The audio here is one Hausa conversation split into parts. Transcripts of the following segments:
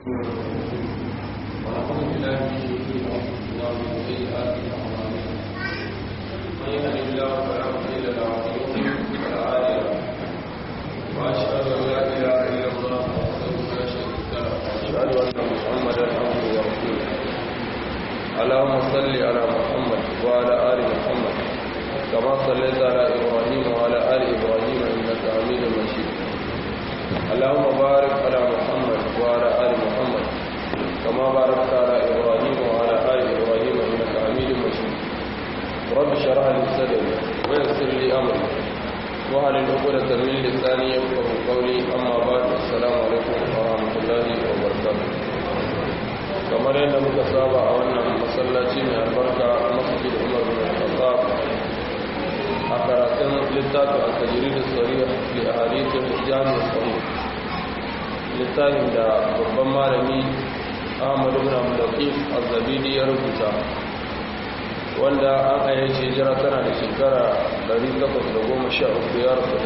ونعوذ بالله من شرور انفسنا ومن سيئات اعمالنا من يهد الله فلا مضل له ومن يضلل فلا هادي له واشهد ان لا اله الا الله وحده لا شريك له واشهد ان محمدا عبده ورسوله اللهم صل على محمد وعلى ال محمد كما صليت على ابراهيم وعلى ال ابراهيم انك حميد مجيد اللهم بارك على محمد وعلى ال محمد كما باركت على ابراهيم وعلى ال ابراهيم انك حميد مجيد رب اشرح لي صدري ويسر لي امري وهل عقدة من لساني يفقه قولي اما بعد السلام عليكم ورحمه الله وبركاته kamar yadda muka saba a wannan masallaci mai albarka masjid umar bin al-khattab a karatun littafin al-tajiri da tsariya li ahadithin jami'ar sahih littafin da babban malami ahmadu bin abdulqis az-zabidi ya rubuta wanda an ayyar shejira tana da shekara 813 ya rasu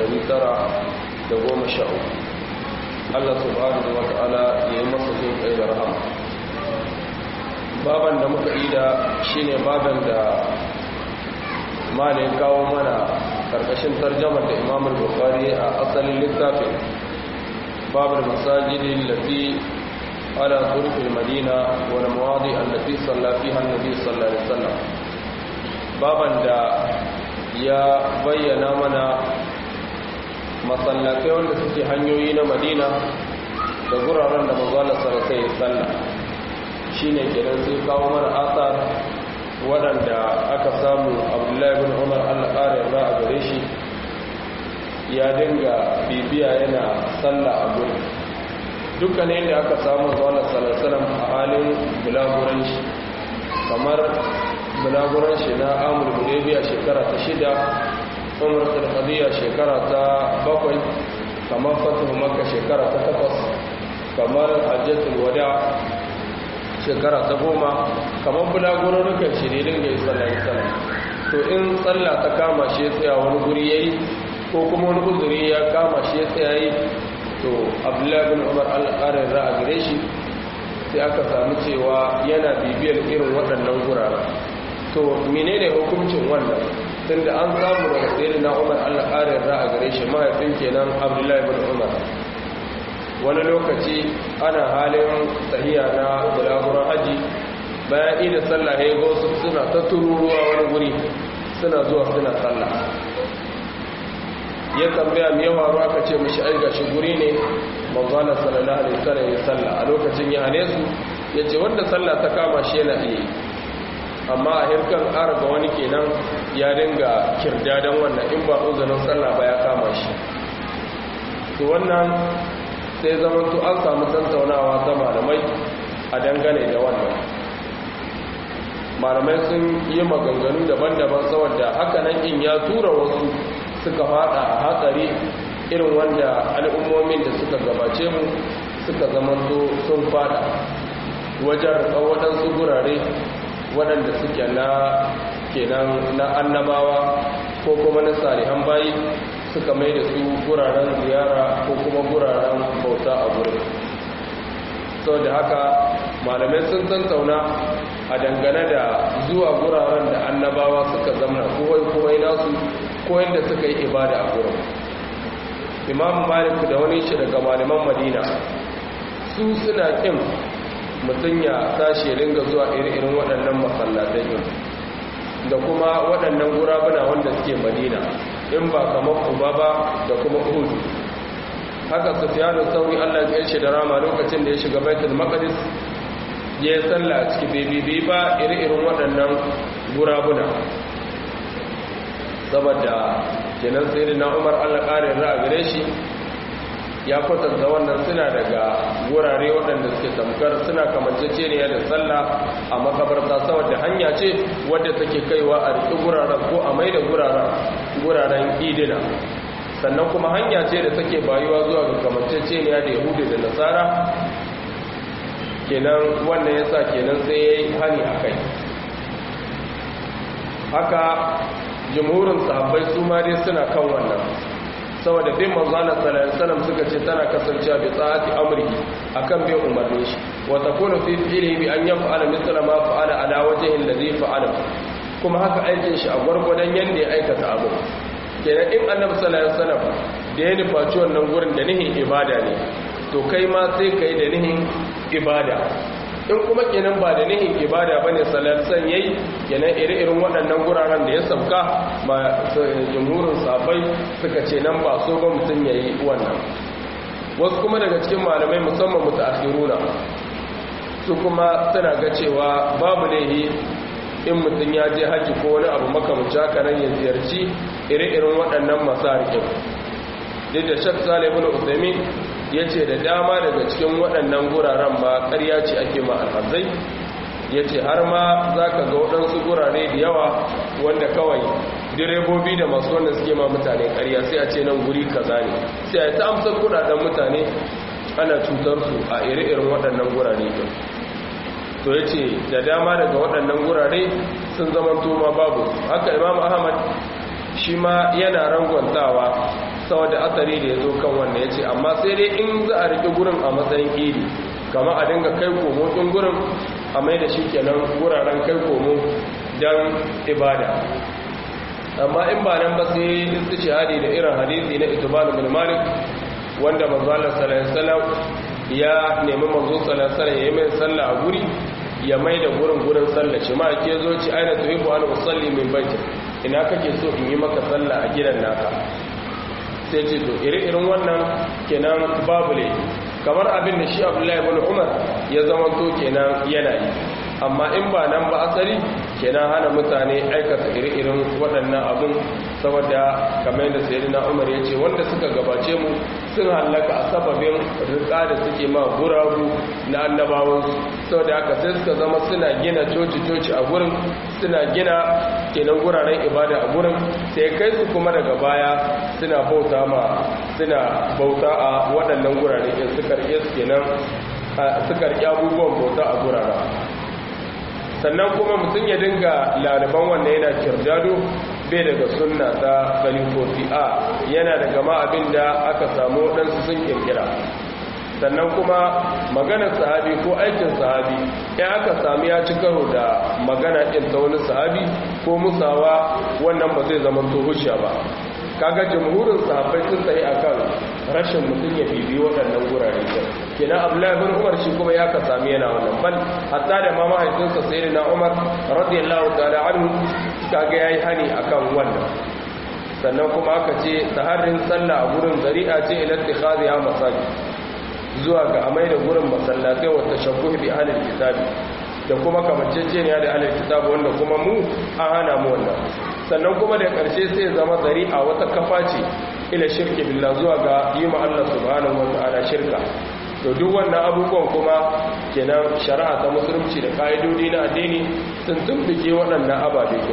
913 Allah subhanahu wa ta'ala ya yi masa jin kai da rahama baban da muka yi da shine baban da malin kawo mana karkashin tarjamar da imamul bukhari a asalin littafin babul masajidin lati ala turfil madina wal mawadi allati salla fiha annabi sallallahu alaihi wasallam baban da ya bayyana mana masallatai wanda suke hanyoyi na madina da guraren da manzo Allah sallallahu alaihi wasallam shine kenan sai kawo mana asar waɗanda aka samu abdullahi bin umar allah ƙarin ra a gare shi ya dinga bibiya yana sallah a gurin dukkanin da aka samu zuwa salasalam a halin bulaguran shi kamar bulaguran shi na amur bulebiya shekara ta shida umar sarkadiyya shekara ta bakwai kamar fatihu makka shekara ta takwas kamar hajjatul wada shekara ta goma kamar bulagurorukan shi ne dinga yi sallah sallah to in sallah ta kama shi ya tsaya wani guri ya yi ko kuma wani uzuri ya kama shi ya tsaya yi to abdullahi bin umar al'arin ra a gare shi sai aka samu cewa yana bibiyar irin waɗannan guraren to menene hukuncin wannan tun da an samu daga tsaye na umar al'arin ra a gare shi mahaifin kenan abdullahi bin umar wani lokaci ana halin tahiya na bulaguran haji bayan ida sallah ya go su suna ta tururuwa wani guri suna zuwa suna sallah ya tambaya mai yawa ruwa ka ce mashi aiga shi guri ne manzana sallallahu alaihi wasallam ya sallah a lokacin ya hane su ya ce wanda sallah ta kama shi yana iya amma a hirkan ƙara ga wani kenan ya dinga kirdadan wannan in ba uzurin sallah ba ya kama shi to wannan sai zama to an samu tattaunawa ta malamai a dangane da wannan malamai sun yi maganganu daban-daban saboda haka nan in ya tura wasu suka fada a hatsari irin wanda al'ummomin da suka gabace mu suka zama to sun fada wajen waɗansu gurare waɗanda suke na kenan na annabawa ko kuma na salihan bayi suka mai da su guraren ziyara ko kuma guraren bauta a gurin sau da haka malamai sun tantauna a dangane da zuwa guraren da annabawa suka zamna kowai kowai nasu ko yadda suka yi ibada a gurin imam malik da wani shi daga malaman madina su suna kin mutum ya tashi ringa zuwa iri-irin waɗannan masallatai da kuma waɗannan gurabuna wanda suke madina in ba kamar uba ba da kuma uhudu haka sufiyanu sauri allah ya shi da rama lokacin da ya shiga baitul maqdis ya yi sallah a ciki bebibi ba iri-irin waɗannan gurabuna saboda kenan sai na umar allah ƙarin ra gare shi ya kwatanta wannan suna daga wurare waɗanda suke tamkar suna kamanceceniya da sallah a makabarta saboda hanya ce wadda take kaiwa a riƙi guraren ko a mai da guraren idina sannan kuma hanya ce da take bayuwa zuwa ga kamanceceniya da yahudu da nasara kenan wannan ya sa kenan sai ya yi hani a kai haka jimhurin sahabbai su ma dai suna kan wannan saboda bin manzana sallallahu suka ce tana kasancewa bi tsati amri akan bin umarnin shi wa takunu fi fi'lihi bi an yaf'ala mithla ma fa'ala ala wajhi alladhi fa'ala kuma haka aikin shi a gwargwadon yanda ya aikata abu kenan in annabi sallallahu alaihi wasallam da ya nufaci wannan gurin da nihin ibada ne to kai ma sai kai da nihin ibada in kuma kenan ba da nihin ibada bane sallallahu yayi kenan ire-iren waɗannan guraren da ya sauka ma jumhurin sabai suka ce nan ba so ba mutum yayi wannan wasu kuma daga cikin malamai musamman mutaakhiruna su kuma suna ga cewa babu laihi in mutum ya je haji ko wani abu makamanci haka nan ya ziyarci ire-iren waɗannan masarikin duk da shak salibin usaimin ya ce da dama daga cikin waɗannan guraren ma ƙarya ce ake ma alhazai ya ce har ma za ka ga waɗansu gurare da yawa wanda kawai direbobi da masu wanda suke ma mutane ƙarya sai a ce nan guri kaza ne sai a ta amsar kudaden mutane ana cutar su a ire-iren waɗannan gurare ɗin to ya ce da dama daga waɗannan gurare sun zama ma babu haka imam ahmad shi ma yana rangwantawa saboda asali da ya zo kan wanda ya ce amma sai dai in za a riƙe gurin a matsayin iri kama a dinga kai komo ɗin gurin a mai da shi kenan guraren kai komo don ibada amma in ba nan ba sai su shahadi da irin hadisi na itibanu bin malik wanda manzo Allah sallallahu alaihi ya nemi manzo sallallahu alaihi ya yi mai sallah a guri ya mai da gurin gurin sallah shi ma ke zo ci aina tuhibbu an usalli min baiti ina kake so in yi maka sallah a gidan naka sai ce to ire-iren wannan kenan babu ne kamar abin da shi abdullahi ibn umar ya zama to kenan yana yi amma in ba nan ba asali kenan hana mutane aikata ire-iren waɗannan abin saboda kamar yadda sayyidina umar ya ce wanda suka gabace mu sun hallaka a sababin rika da suke ma guragu na annabawansu saboda haka sai suka zama suna gina coci-coci a gurin suna gina kenan guraren ibada a gurin sai kai su kuma daga baya suna bauta ma suna bauta a waɗannan gurare in suka rike su kenan suka rike abubuwan bauta a guraren sannan kuma mutum ya dinga laliban wanda yana kirdado bai daga sunna ta khalifofi a yana daga ma abin da aka samu waɗansu sun kirkira sannan kuma maganar sahabi ko aikin sahabi ya aka sami ya ci karo da magana ɗin ta wani sahabi ko musawa wannan ba zai zama to hujja ba kaga jamhurin sahabbai sun tsaye akan rashin mutum ya bibi waɗannan gurare din kenan abdullahi bin umar shi kuma ya ka sami yana wannan bal hatta da ma mahaifinsa sayyidina umar radiyallahu ta'ala anhu kaga yayi hani akan wannan sannan kuma aka ce taharrin sallah a gurin zari'a ce ila ittikhadhiha masajid zuwa ga amai da gurin masallatai wa tashabbuh bi ahli kitabi da kuma kamanceceniya da ahli kitabi wanda kuma mu an hana mu wannan sannan kuma da ƙarshe sai zama zari'a wata kafa ce ila shirki billah zuwa ga yi ma Allah subhanahu wa ta'ala shirka to duk wannan abubuwan kuma kenan shari'a ta musulunci da ka'idodi na addini sun tumbuke waɗannan ababe ko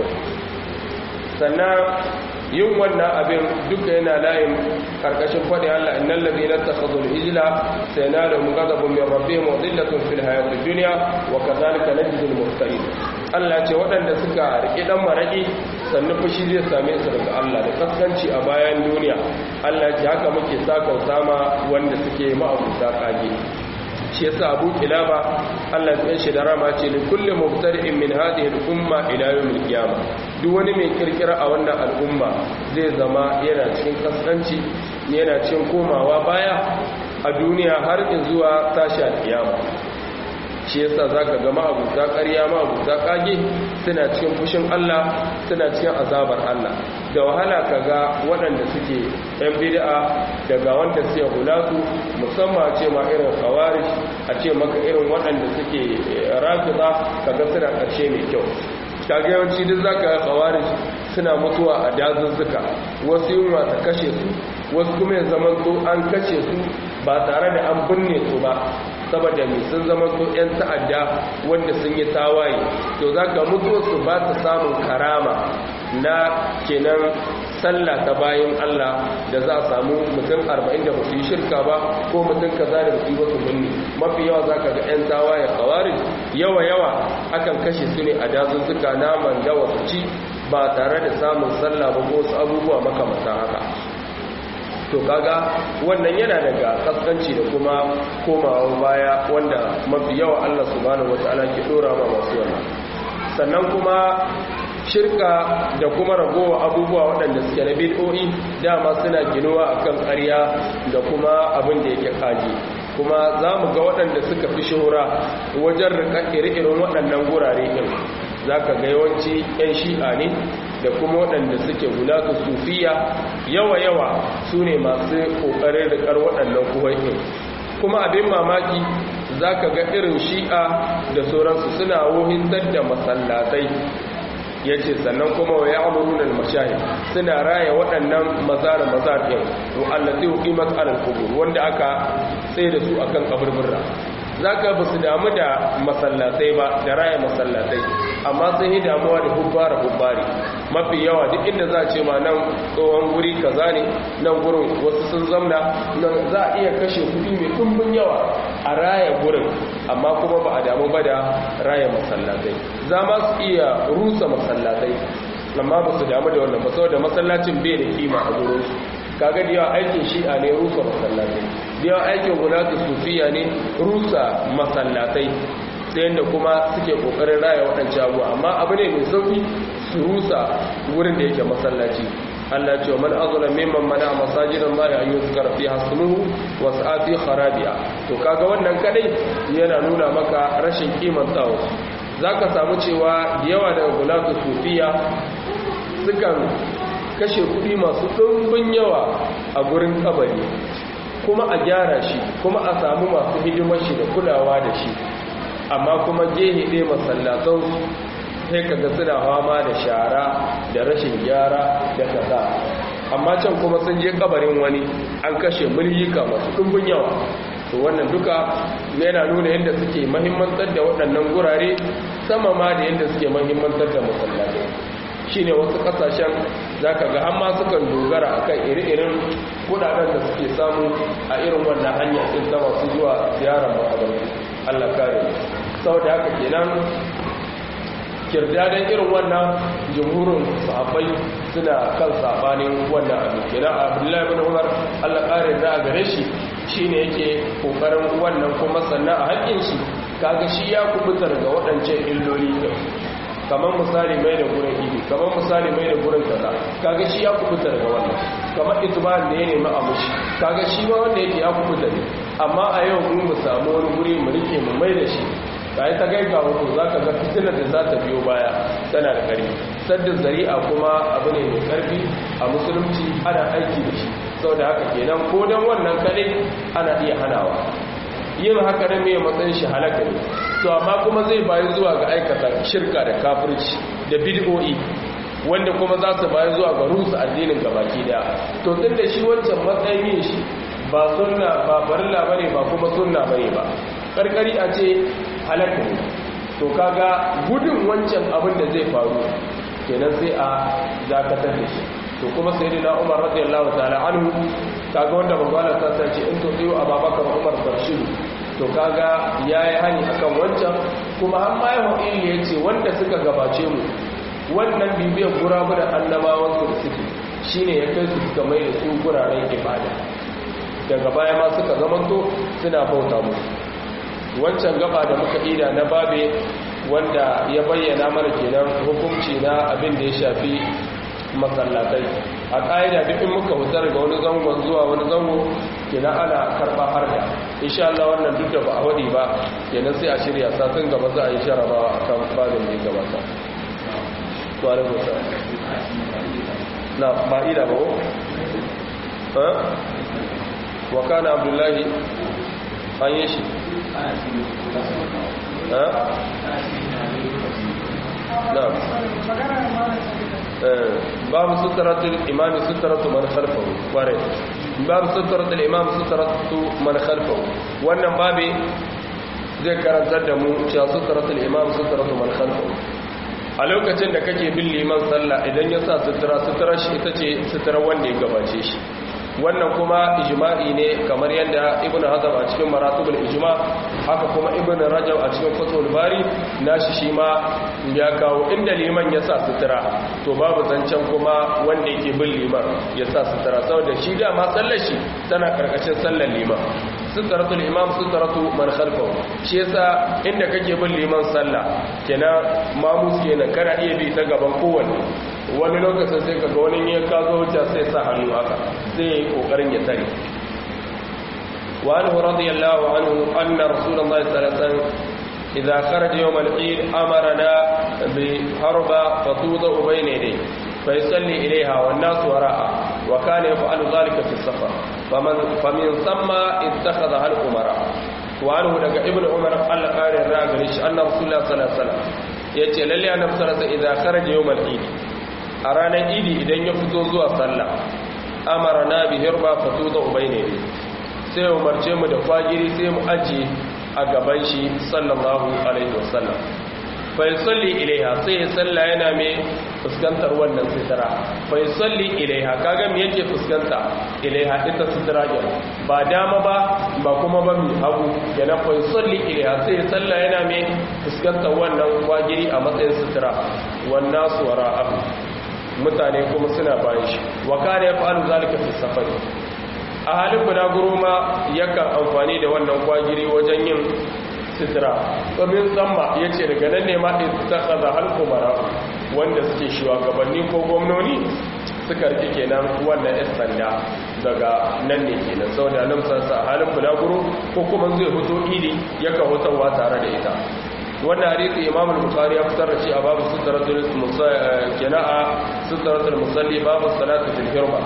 sannan yin wannan abin duka yana layin karkashin faɗi Allah innal ladina takhadhu al-ijla sayanaluhum ghadabun min rabbihim wa dhillatun fil hayatid dunya wa kadhalika najzil muftarin Allah ce waɗanda suka riƙe dan maraki sannu fushi zai same su daga Allah da kaskanci a bayan duniya Allah ce haka muke sakauta ma wanda suke ma'abuta kage shi yasa Abu Kilaba Allah ya shi da rama ce li kulli mubtadi'in min hadhihi al-umma ila yawm al-qiyamah duk wani mai kirkira a wannan al'umma zai zama yana cikin kaskanci yana cikin komawa baya a duniya har zuwa tashi al-qiyama shi yasa zaka ga ma'abuta ƙarya ma'abuta kage suna cikin fushin Allah suna cikin azabar Allah da wahala kaga waɗanda suke yan bid'a daga wanda suke hulatu musamman ce ma irin khawarij a ce maka irin waɗanda suke rafida kaga suna ƙarshe mai kyau kaga yawanci duk zaka ga khawarij suna mutuwa a dazuzzuka wasu yunwa ta kashe su wasu kuma ya zamanto an kashe su ba tare da an binne su ba saboda mai sun zama to 'yan ta'adda wanda sun yi tawaye to za ka mutuwarsu ba ta samun karama na kenan sallah ta bayan Allah da za a samu mutum 40 da ba su yi shirka ba ko mutum kaza da ba su yi wasu binne mafi yawa za ka ga 'yan tawaye kawari yawa yawa akan kashe su ne a dazuzzuka naman dawa su ci ba tare da samun sallah ba ko wasu abubuwa makamata haka to to kaga wannan yana daga kaskanci da kuma komawa baya wanda mafi yawa Allah subhanahu wataala ke dora ma masu wannan sannan kuma shirka da kuma ragowa abubuwa waɗanda suke na bid'o'i dama suna ginuwa akan ƙarya da kuma abin da yake kaji kuma za mu ga waɗanda suka fi shahura wajen rika ire-iren waɗannan gurare ɗin za ka ga yawanci 'yan shi'a ne da kuma waɗanda suke gulatu sufiya yawa-yawa su ne masu ƙoƙarin rikar waɗannan kuwaɗin kuma abin mamaki za ka ga irin shi'a da sauransu suna wohintar da masallatai ya ce sannan kuma wa ya amurunan mashahi suna raya waɗannan mazara mazar ɗin wa'allati hukimat alal kubur wanda aka tsaye da su akan kaburbura za ka ba su damu da masallatai ba da raya masallatai amma sun yi damuwa da hubbara hubbari mafi yawa duk inda za a ce ma nan tsohon guri kaza ne nan gurin wasu sun zamna nan za a iya kashe kudi mai ɗumbin yawa a raya gurin amma kuma ba a damu ba da raya masallatai za ma su iya rusa masallatai amma ba su damu da wannan ba saboda masallacin bai da kima a gurinsu kaga da yawa aikin shi'a ne rusa masallatai da yawa aikin gulatu sufiya ne rusa masallatai ta yadda kuma suke kokarin raya waɗancan abuwa amma abu ne mai sauki su rusa wurin da yake masallaci Allah ce wa man azula mimman mana masajidan Allah ya yuzkar fi hasmuhu wa sa'ati kharabiya to kaga wannan kadai yana nuna maka rashin kiman tsawo zaka samu cewa da yawa daga gulatu sufiya sukan kashe kudi masu ɗumbin yawa a gurin kabari kuma a gyara shi kuma a samu masu hidimar shi da kulawa da shi amma kuma gehe ɗaya masallatan sai kaga suna fama da shara da rashin gyara da kaza amma can kuma sun je kabarin wani an kashe mulhika masu ɗumbin yawa to wannan duka yana nuna yadda suke mahimmantar da waɗannan gurare sama ma da yadda suke mahimmantar da masallatai shine wasu kasashen zaka ga amma sukan dogara akan iri-irin kudaden da suke samu a irin wannan hanya din ta masu zuwa ziyarar makabartu Allah kare saboda haka kenan kirdadan irin wannan jumhurin sahabbai suna kan sabanin wannan abin kenan Abdullahi ibn Umar Allah kare da gare shi shine yake kokarin wannan kuma sannan a haƙƙin shi kaga shi ya kubutar ga waɗancan illoli kamar misali mai da gurin idi kamar misali mai da gurin kaza kaga shi ya kubuta daga wannan kamar itban da ya nemi a mushi kaga shi ma wanda yake ya kubuta ne amma a yau mun mu samu wani guri mu rike mu mai da shi kai ta gaiga wato zaka ga fitilar da za ta biyo baya tana da ƙarfi sadda zari'a kuma abu ne mai ƙarfi a musulunci ana aiki da shi saboda haka kenan ko dan wannan kadai ana iya hanawa yin haka ne mai matsayin shi halaka ne to amma kuma zai bayi zuwa ga aikata shirka da kafirci da bid'o'i wanda kuma za su bayi zuwa ga rusa addinin gabaki daya to tun da shi wancan matsayin yin shi ba sunna ba farilla bane ba kuma sunna bane ba karkari a ce halaka ne to kaga gudun wancan abin da zai faru kenan sai a dakatar da shi to kuma sayyidina Umar radiyallahu ta'ala anhu kaga wanda manzo ta sace in to tsiyo Abubakar Umar Barshidu to kaga yayi hani akan wancan kuma har ma yahu illi yace wanda suka gabace mu wannan bibiyar gurabu da annabawan su da suke shine ya kai su suka mai da su guraren ibada daga baya ma suka zamanto suna bauta musu wancan gaba da muka ida na babe wanda ya bayyana mana kenan hukunci na abin da ya shafi masallatai a ƙa'ida duk in muka hutar ga wani zangon zuwa wani zango kenan ana karɓa har da insha Allah wannan duk da ba a waɗi ba kenan sai a shirya satin gaba za a yi sharabawa a kan babin da ya gabata tuwarin musa na ba'ida ba ko? wa kana abdullahi an yi shi نعم باب سترة الإمام سترة من خلفه وارد باب سترة الإمام سترة من خلفه wannan babi zai karantar da mu cewa sutratul imam sutratu man khalfahu a lokacin da kake bin liman sallah idan ya sa sutura sutura shi ita ce sutura wanda ya gabace shi wannan kuma ijma'i ne kamar yadda ibn hazm a cikin maratibul ijma haka kuma ibn rajab a cikin fatul bari nashi shi ma ya kawo inda liman ya sa sutura to babu zancen kuma wanda yake bin liman ya sa sutura saboda shi da ma sallar shi tana karkashin sallar liman suturatul imam suturatu man khalfahu shi yasa inda kake bin liman sallah kenan mamus kenan kana iya bi ta gaban kowanne wani lokacin sai kaga wani ya kazo wuce sai sa hannu haka sai ya yi kokarin ya tare wa anhu radiyallahu anhu anna rasulullahi sallallahu alaihi wasallam idza kharaja yawm al-eid amarna bi harba fatuda bayna yadayhi فيصلي إليها والناس وراءها وكان يفعل ذلك في السفر فمن فمن ثم اتخذها الأمراء وعنه لك ابن عمر قال قال الراغلش أن رسول الله صلى الله عليه وسلم يأتي للي أن رسول إذا خرج يوم العيد أرانا إيدي إذن يفتو زوا صلى أمرنا بهربا فتوضع بينه sai umarce mu da fagiri sai mu ajiye a gaban shi sallallahu alaihi wasallam fai salli ilaiha sai ya salla yana mai fuskantar wannan sitara fai salli ilaiha kaga me yake fuskanta ilaiha ita sitara ne ba dama ba ba kuma ba mai hagu yana fai salli ilaiha sai ya salla yana mai fuskantar wannan kwagiri a matsayin sitara wannan suwara abu mutane kuma suna bayan shi wa kana yaf'alu zalika fi safari a halin bulaguro ma yakan amfani da wannan kwagiri wajen yin sitira domin tsamma ya ce daga nan ne ma ta kaza halkumara wanda suke shugabanni ko gwamnoni suka rike kenan wannan yan sanda daga nan ne kenan sau da nan sansa halin bulaguro ko kuma zai hoto idi yakan hotarwa tare da ita wannan hadisi imam al-bukhari ya fitar da shi a babu sutratul kena'a sutratul musalli babu salatu fil hirma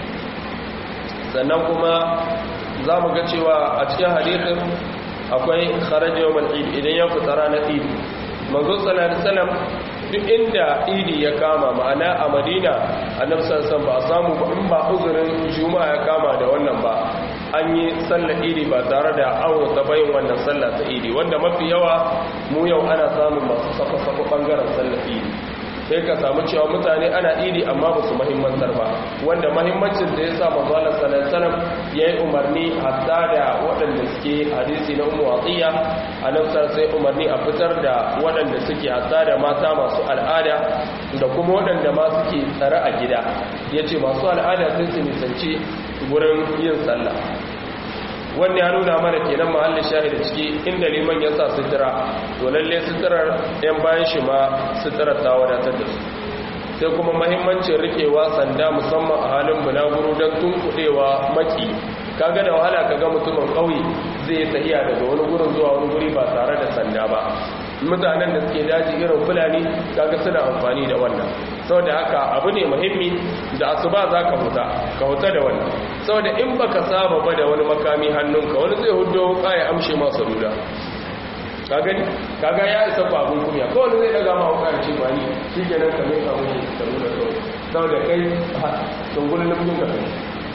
sannan kuma za mu ga cewa a cikin hadisin akwai kharaja yawmal eid idan ya fita ranar eid manzo sallallahu alaihi wasallam duk inda idi ya kama ma'ana a madina annabi sallallahu ba a samu ba in ba uzurin juma'a ya kama da wannan ba an yi sallar idi ba tare da awo ta bayin wannan sallah ta idi wanda mafi yawa mu yau ana samun masu safa-safa bangaren sallar idi sai ka samu cewa mutane ana idi amma ba su mahimmantar ba wanda mahimmancin da ya sa mazalar salam ya yi umarni hatta da waɗanda suke hadisi na umu watsiya a nafsar sai umarni a fitar da waɗanda suke hatta da mata masu al'ada da kuma waɗanda ma suke tsare a gida ya ce masu al'ada sai su nisanci wurin yin sallah wannan ya nuna mana kenan mahallin shahida ciki inda liman ya sa sutura to lalle suturar yan bayan shi ma suturar ta wadatar da su sai kuma mahimmancin rikewa sanda musamman a halin bulaguro don tunkuɗewa maki kaga da wahala kaga mutumin ƙauye zai tahiya daga wani gurin zuwa wani guri ba tare da sanda ba mutanen da suke daji irin fulani kaga suna amfani da wannan saboda haka abu ne muhimmi da asuba za ka huta ka huta da wannan saboda in baka saba ba da wani makami hannunka wani zai hudo ya amshe masu ruda ka gani kaga ya isa ba abun kunya ko wani zai daga ma hukar ce ba ni shi ke nan kamar samun shi ka nuna kawai saboda kai tungulun nufin ka kai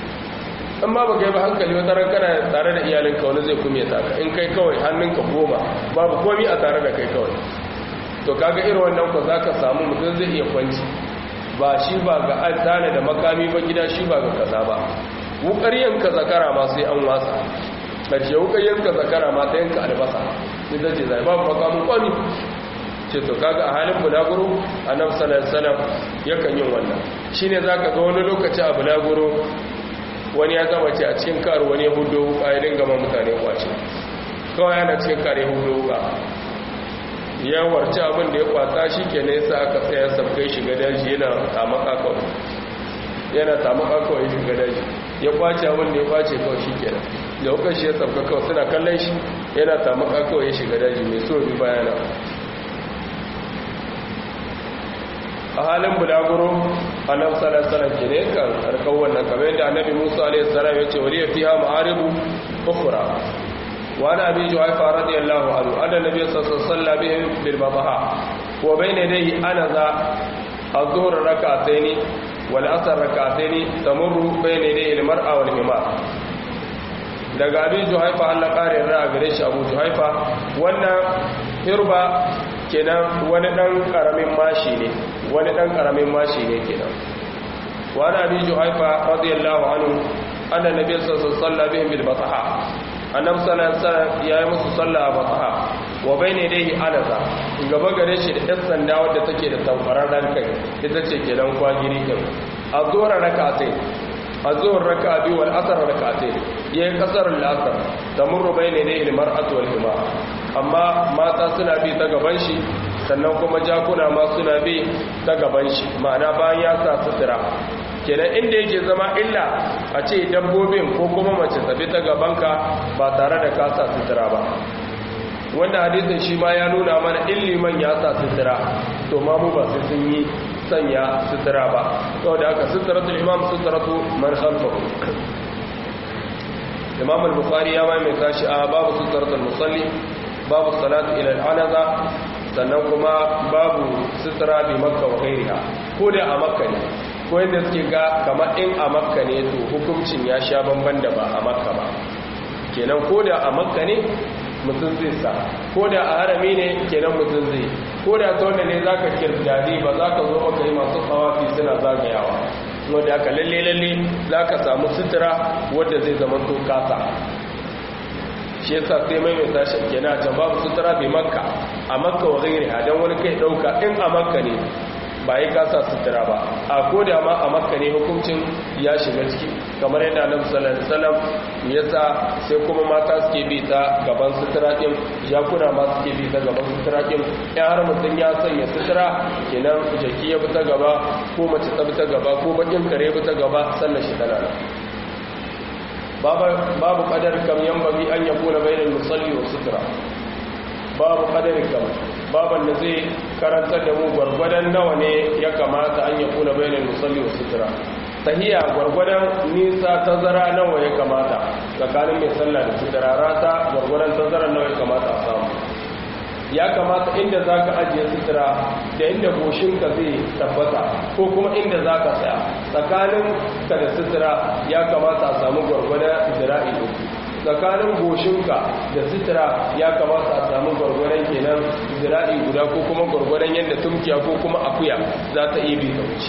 in ma ba kai ba hankali wata ran kana tare da iyalinka wani zai kume ta in kai kawai hannunka goma babu komi a tare da kai kawai to kaga irin wannan ko zaka samu mutum zai iya kwanci ba shi ba ga adana da makami ba gida shi ba ga kaza ba wukar yanka zakara ma sai an wasa karshe wukar yanka zakara ma ta yanka albasa sai ta ce zai babu makamin kwami ce to kaga a halin bulaguro annabi sallallahu alaihi wasallam yakan yin wannan shine zaka ga wani lokaci a bulaguro wani ya zama ce a cikin karu wani hudu wuka ya dinga ma mutane kwace kawai yana cikin kare hudu wuka ya warci abin da ya kwata shi ke nesa aka tsaya sabgai shiga daji yana tamaka kawai yana tamaka kawai shiga daji ya kwace abin da ya kwace kawai shi ke nan da hukar shi ya sabga kawai suna kallon shi yana tamaka kawai ya shiga daji mai so bi bayana a halin bulaguro annabi sallallahu alaihi wasallam ke ne kan harkar wannan kamar yadda annabi Musa alaihi salam ya ce wali fiha ma'aribu ukhra wa ana abi juhayfa radiyallahu anhu anna nabiy sallallahu alaihi wasallam bihim bil madaha wa bayna yadayhi anaza az-zuhr rak'atayn wal asr rak'atayn tamurru bayna yadayhi al-mar'a wal himar daga abi juhayfa Allah kare ra gare shi abu juhayfa wannan hirba kenan wani dan karamin mashi ne wani dan karamin mashi ne kenan wani abi juhaifa radiyallahu anhu anna nabiy sallallahu alaihi wasallam bihim bil bataha annabi sallallahu alaihi wasallam yayi musu sallah a bataha wa bayne dai anaza gaba gare shi da ɗan sanda wadda take da tamfararren kai ita ce kenan kwagiri din azura rakatai azur raka'a biyu wal asr rakatai yayi kasar al-asr tamurru bayne dai al-mar'atu wal himar amma mata suna bi ta gaban shi sannan kuma jakuna ma suna bi ta gaban shi ma'ana bayan ya sa sutura kenan inda yake zama illa a ce dabbobin ko kuma mace tafi ta gabanka ba tare da ka sa sutura ba wanda hadisin shi ma ya nuna mana illiman ya sa sutura to ma mu ba sai sun yi sanya sutura ba saboda haka suturatul imam suturatu man khalfahu imam al-bukhari ya mai mai tashi a babu suturatul musalli babu salatu ila al-anaza sannan kuma babu sutura bi makka wa ghairiha ko da a makka ne ko yadda suke ga kamar in a makka ne to hukuncin ya sha bamban da ba a makka ba kenan ko da a makka ne mutum zai sa ko da a harami ne kenan mutum zai ko da ta wanda ne za ka kirjari ba za ka zo maka yi masu tsawafi suna zagayawa wadda aka lalle lalle za ka samu sutura wadda zai zama to kasa shi yasa sai mai mai tashi kenan a can babu sutura bai makka a makka wa gairi don wani kai ɗauka in a makka ne ba yi kasa sutura ba a koda ma a makka ne hukuncin ya shiga ciki kamar yadda annabi sallallahu alaihi wasallam yasa sai kuma mata suke bi ta gaban sutura din jakuna ma suke bi ta gaban sutura din in har mutum ya sanya sutura kenan jaki ya bi ta gaba ko mace ta bi ta gaba ko bakin kare bi ta gaba sannan shi tana nan babu kadar kam yambagi an yakuna bainal musalli wa sutura babu kadar kam baban da zai karantar da mu gwargwadon nawa ne ya kamata an ya kuna bayanin musalli wa sutura tahiya gwargwadon nisa tazara nawa ya kamata tsakanin mai sallah da sutura rata gwargwadon tazara nawa ya kamata a samu ya kamata inda za ka ajiye sutura da inda goshinka zai tabbata ko kuma inda za ka tsaya tsakanin ka da sutura ya kamata a samu gwargwadon zira'i uku tsakanin goshinka da sutura ya kamata a samu gwargwadon kenan zira'i guda ko kuma gwargwadon yadda tumkiya ko kuma akuya za ta iya bi ta wuce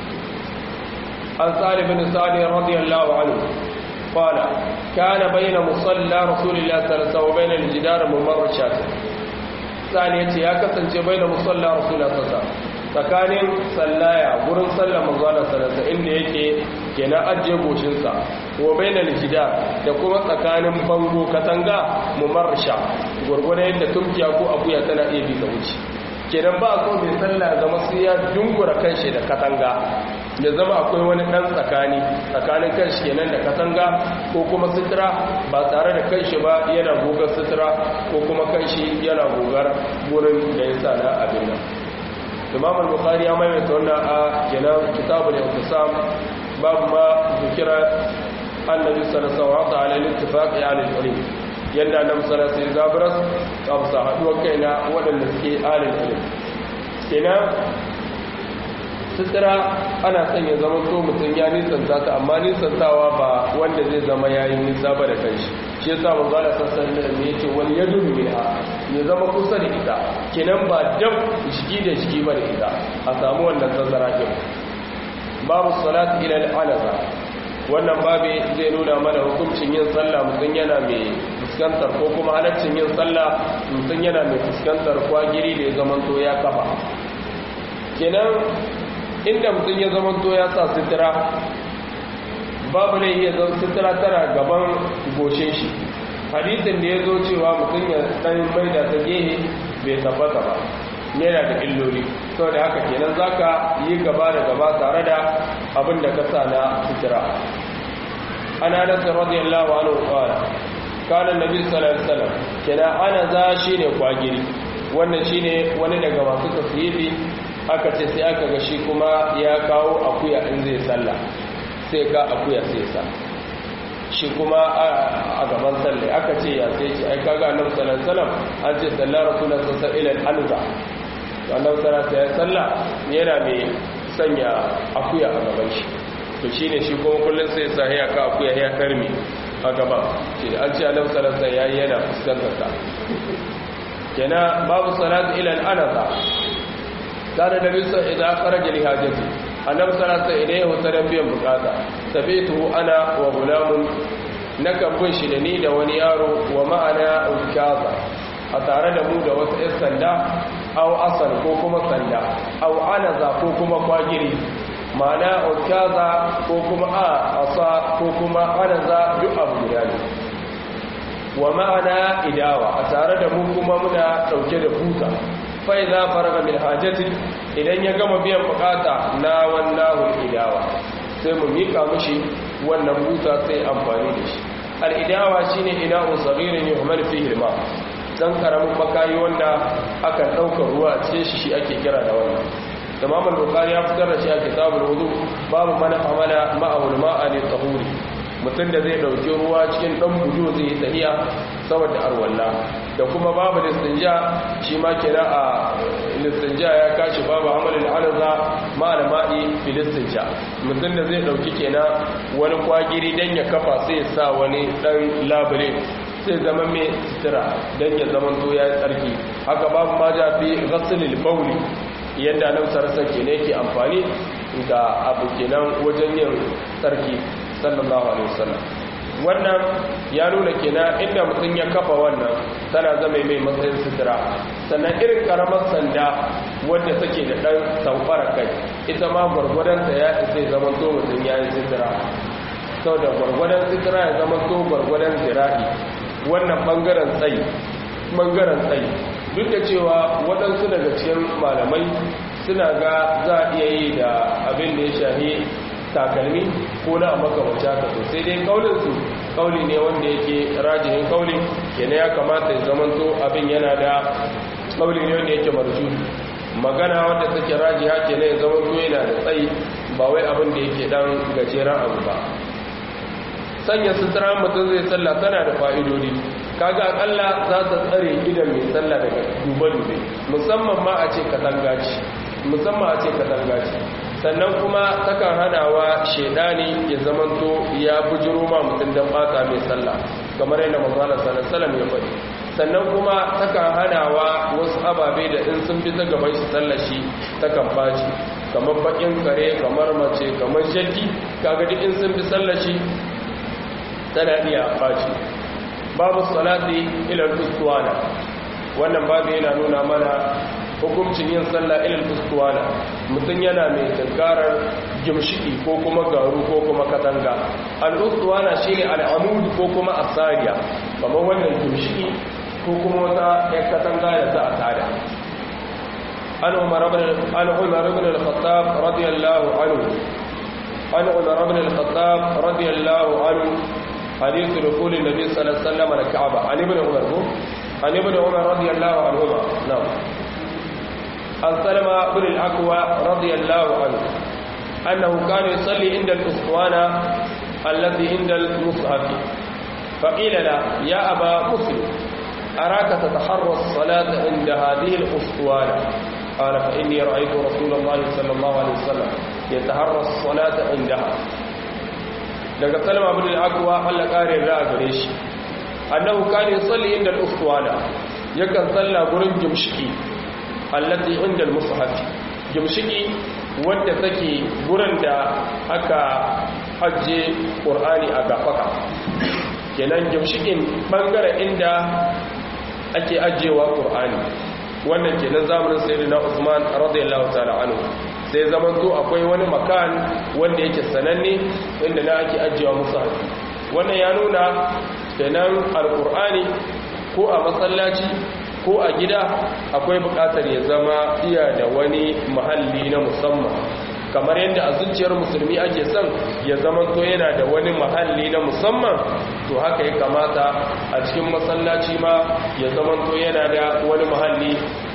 an tsari bin sa'adi radiyallahu anhu qala kana bayna musalla rasulillahi sallallahu alaihi wasallam bayna al-jidar mumarrashat sani yace ya kasance bayna musalla rasulillahi sallallahu alaihi wasallam tsakanin sallaya gurin sallar manzana sanarsa inda yake kenan ajiye goshinsa wa bainal jida da kuma tsakanin bango katanga mumarsha gurgurda yadda tumkiya ko akuya tana iya bi ta wuce kenan ba so mai sallah zama sai ya dungura kanshi da katanga da zama akwai wani dan tsakani tsakanin kanshi kenan da katanga ko kuma sutura ba tare da kanshi ba yana gogar sutura ko kuma kanshi yana gogar gurin da ya sa na abin nan imam al-bukhari ya maimaita wannan a kenan kitabul intisam babu ma zikira annabi sallallahu alaihi wasallam ala al-ittifaq ala al-ilm yanda annabi sallallahu alaihi wasallam zabras kabsa haduwar kaina wadanda suke alil ilm kenan sutura ana son ya zama so mutum ya nisanta ta amma nisantawa ba wanda zai zama yayi nisa ba da kanshi shi yasa manzo Allah sallallahu alaihi wasallam yace wal yadu minha ya zama kusa da ita kenan ba dab shigi da shigi ba da ita a samu wannan tazara din babu salati ila al-alaza wannan babe zai nuna mana hukuncin yin sallah mutum yana mai fuskantar ko kuma halaccin yin sallah mutum yana mai fuskantar kwagiri da ya zamanto ya kafa kenan inda mutum ya zamanto ya sa sutura babu ne iya zan sutura tara gaban goshe shi hadisin da ya zo cewa mutum ya dan mai da ta gehe bai tabbata ba yana da illoli sau da haka kenan za ka yi gaba da gaba tare da abin da ka sa na sutura ana nasa radiyallahu anhu qala kana nabi sallallahu alaihi wasallam kenan ana za shine kwagiri wannan shine wani daga masu tasiri aka ce sai aka ga shi kuma ya kawo akuya in zai sallah sai ka akuya sai sa shi kuma a gaban salle aka ce ya sai ce ai kaga annabi sallallahu alaihi wasallam an ce sallar rasulullahi sallallahu alaihi wasallam alza to annabi sallallahu alaihi wasallam yana mai sanya akuya a gaban shi to shine shi kuma kullun sai sa ya ka akuya ya karmi a gaban shi an ce annabi sallallahu alaihi wasallam yayi yana fuskantar ta kenan babu salatu ila al-anaza kana nabi sallallahu idan kharaja li hajati annabi sallallahu alaihi idan ya huta da biyan bukata tabitu ana wa gulamun nakan bin shi da ni da wani yaro wa ma'ana ukaza a tare da mu da wasu 'yan sanda au asal ko kuma sanda au anaza ko kuma kwagiri ma'ana ukaza ko kuma a asa ko kuma anaza duk abu guda ne wa ma'ana idawa a tare da mu kuma muna dauke da buta fa idza faraga min hajati idan ya gama biyan bukata na wallahu idawa sai mu mika mishi wannan buta sai amfani da shi al idawa shine ina'un saghirin yuhmal fihi al-ma dan karamin makayi wanda akan daukar ruwa a cikin shi shi ake kira da wannan Imam al-Bukhari ya fitar da shi a kitabul wudu babu man amala ma'ul ma'a li tahuri mutum da zai dauki ruwa cikin dan bujo zai yi tahiya saboda arwalla da kuma babu listinja shi ma kira a listinja ya kashi babu amalin alaza ma'al ma'i filistinja mutum da zai dauki kenan wani kwagiri dan ya kafa sai ya sa wani dan labule sai zama mai sutura dan ya zama to ya tsarki haka babu ma ja fi ghasilil bauli yadda nan sarasa kenan yake amfani da abu kenan wajen yin tsarki sallallahu alaihi wasallam wannan ya nuna kenan inda mutum ya kafa wannan tana zama mai matsayin sutura sannan irin karamar sanda wadda take da dan saufara kai ita ma gwargwadonta ya isa zama to mutum ya yi sutura sau da gwargwadon sutura ya zama to gwargwadon zira'i wannan bangaren tsayi bangaren tsayi duk da cewa waɗansu daga cikin malamai suna ga za a iya yi da abin da ya shahi takalmi ko na makamanci haka to sai dai kaulinsu kauli ne wanda yake rajihin kauli kenan ya kamata ya zamanto abin yana da kauli ne wanda yake marju magana wanda take rajiha kenan ya zamanto yana da tsayi ba wai abin da yake dan gajeren abu ba sanya sutura mutum zai sallah tana da fa'idodi kaga akalla za ta tsare gidan mai sallah daga dube-dube musamman ma a ce katanga ce musamman a ce katanga ce sannan kuma takan hanawa shedani ya zamanto ya bujiro ma mutum don bata mai sallah kamar yadda manzala sallallahu ya faɗi sannan kuma takan hanawa wasu ababe da in sun bi ta gaban shi sallah shi takan baci kamar bakin kare kamar mace kamar shaddi kaga duk in sun bi sallah shi tana iya baci babu salati ila al wannan babu yana nuna mana hukuncin yin sallah ilal fustuwana mutum yana mai tankarar gimshiki ko kuma garu ko kuma katanga al-fustuwana shine al-amud ko kuma asariya kamar wannan gimshiki ko kuma wata yan katanga da za a tada an umar ibn an umar ibn al-khattab radiyallahu anhu an umar ibn al-khattab radiyallahu anhu hadith dukhul an-nabi sallallahu alaihi wasallam al-ka'ba an ibn umar عن ابن عمر رضي الله عنهما نعم عن سلمة بن الأكوى رضي الله عنه أنه كان يصلي عند الأسطوانة التي عند المصحف فقيل له يا أبا مسلم أراك تتحرى الصلاة عند هذه الأسطوانة قال فإني رأيت رسول الله صلى الله عليه وسلم يتحرى الصلاة عندها daga salama bin al-akwa Allah kare ra gare shi annahu kana yusalli inda al-uswana yakan salla gurin gimshiki allati inda al-mushaf gimshiki wanda take gurin da aka hajje qur'ani a gafaka kenan gimshikin bangare inda ake ajewa qur'ani wannan kenan zamanin sayyidina Usman radiyallahu ta'ala anhu sai zaman to akwai wani makan wanda yake sananne inda na ake ajewa mushaf wannan ya nuna kenan alqur'ani ko a masallaci ko a gida akwai bukatar ya zama iya da wani mahalli na musamman kamar yadda a zuciyar musulmi ake son ya zama to yana da wani mahalli na musamman to haka ya kamata a cikin masallaci ma ya zama to yana da wani mahalli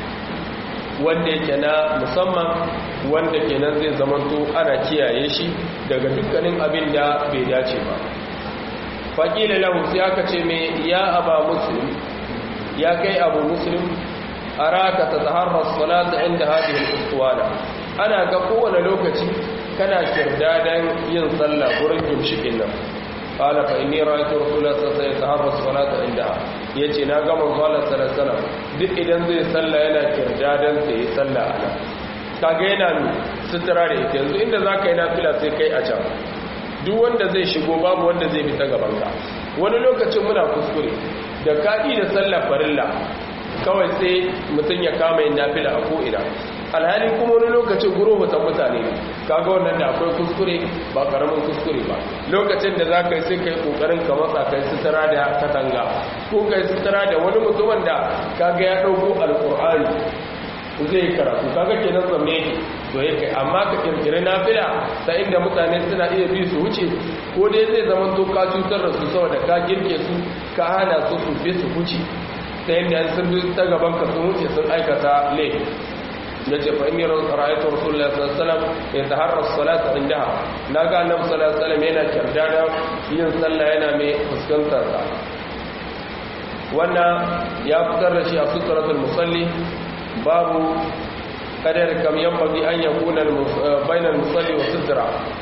wanda yake na musamman wanda kenan zai zama to ana kiyaye shi daga dukkanin abin da bai dace ba faƙila lahu sai aka ce mai ya aba muslim ya kai abu muslim araka ta taharrar salata inda hadhihi al-ustuwana ana ga kowane lokaci kana kirdadan yin sallah gurin gimshikin nan qala fa inni ra'aytu rasulullahi sallallahu alaihi wasallam yataharra salata inda yace na ga manzo Allah sallallahu alaihi wasallam duk idan zai sallah yana kirdadan sai sallah ana kaga yana mi sutura da ita yanzu inda za ka yi nafila sai kai a can duk wanda zai shigo babu wanda zai fita gabanka wani lokacin muna kuskure da kaɗi da sallar farilla kawai sai mutum ya kama yin nafila a ko'ina alhali kuma wani lokacin gurubutan mutane kaga wannan da akwai kuskure ba karamin kuskure ba lokacin da za ka yi sai ka yi kokarin ka matsa kai sutura da katanga ko kai sutura da wani mutumin da kaga ya ɗauko alƙur'ani zai yi karatu kaga kenan zamme yake to ya kai amma ka kirkiri nafila ta inda mutane suna iya bi su wuce ko dai zai zama to ka cutar da su saboda ka girke su ka hana su su bi su wuce ta yadda sun bi ta gaban ka sun wuce sun aikata laifi ya ce fa'in yi ra'ayatun rasulullah sallallahu ya taharra salata indaha na ga annabi sallallahu alaihi yana kyarda da yin sallah yana mai fuskantar ta wannan ya fitar da shi a suturatul musalli babu kadar kam yanbaghi an yakuna bainal musalli wa sutra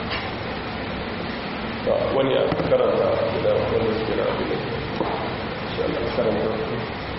wani ya karanta da wani suke na abin insha Allah karanta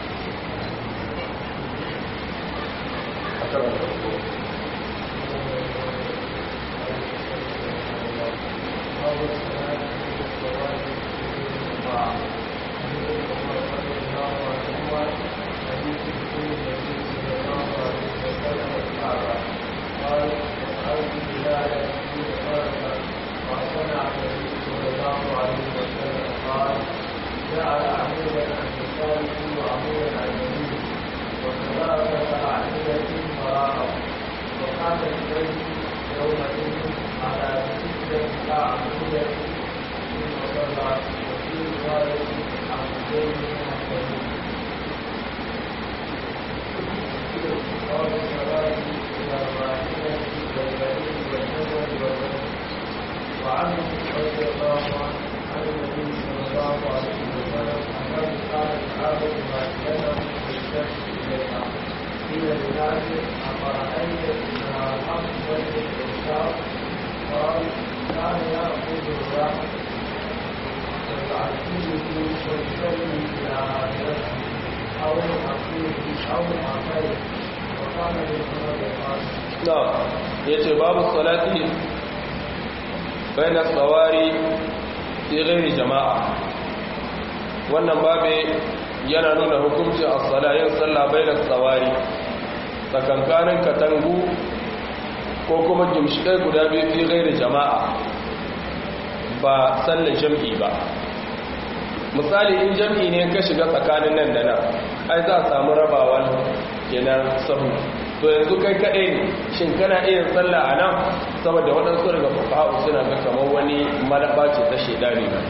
ya ce babu salati bai na tsawari tsirin jama'a wannan babe yana nuna hukuncin a salayin sallah bai na tsawari tsakankanin katangu ko kuma gimshikai guda biyu tsirin jama'a ba sallar jam'i ba misali in jam'i ne ka shiga tsakanin nan da nan ai za a samu rabawan kenan sahu to yanzu kai kaɗai ne shin kana iya sallah a nan saboda waɗansu daga fafa'u suna ga kamar wani malaba ce ta shaidani ba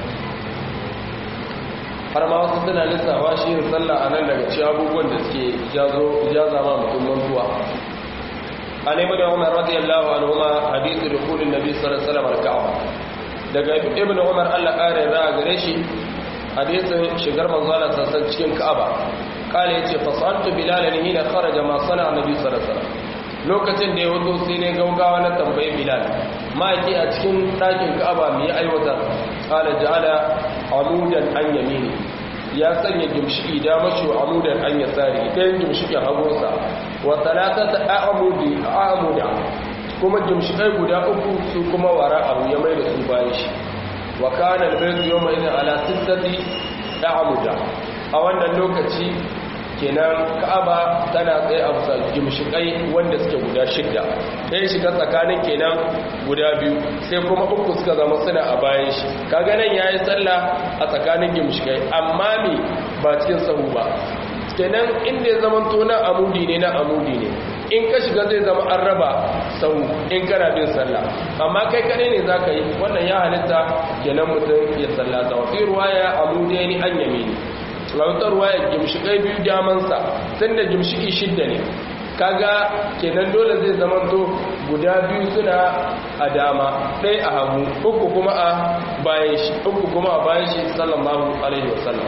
har ma wasu suna lissafa shi yin sallah a nan daga ci abubuwan da suke jaza ma mutum mantuwa a nemi da umar radiyallahu anhu ma hadithu da kulin nabi sallallahu alaihi wasallam al-ka'aba daga ibnu umar Allah kare za a gare shi hadisin shigar manzo Allah sassan cikin ka'aba kala yace fasaltu bilalan hina kharaja ma sana annabi sallallahu alaihi wasallam lokacin da ya wato sai ne gaugawa na tambayi bilal ma'aiki a cikin ɗakin ka'aba mai aiwata kala ja'ala amudan an yamini ya sanya gimshiki da mashi amudan an yasari ɗayan gimshikin hagunsa wa talatata a'amudi a'amuda kuma gimshikai guda uku su kuma wara abu ya mai da su bayan shi wa kana albayt yawma idin ala sittati a'amuda a wannan lokaci kenan ka'aba tana tsaye a bisa gimshikai wanda suke guda shidda ɗaya shiga tsakanin kenan guda biyu sai kuma uku suka zama suna a bayan shi kaga nan yayi sallah a tsakanin gimshikai amma me ba cikin sahu ba kenan inda ya zama to na amudi ne na amudi ne in ka shiga zai zama an raba sahu in kana bin sallah amma kai kadai ne zaka yi wannan ya halitta kenan mutum ya sallata wa fi ruwaya amudaini an yamini lautar waya gimshikai biyu damansa tun da gimshiki shidda ne kaga kenan dole zai zamanto guda biyu suna a dama ɗaya a hagu uku kuma a bayan shi uku kuma a bayan shi sallallahu alaihi wasallam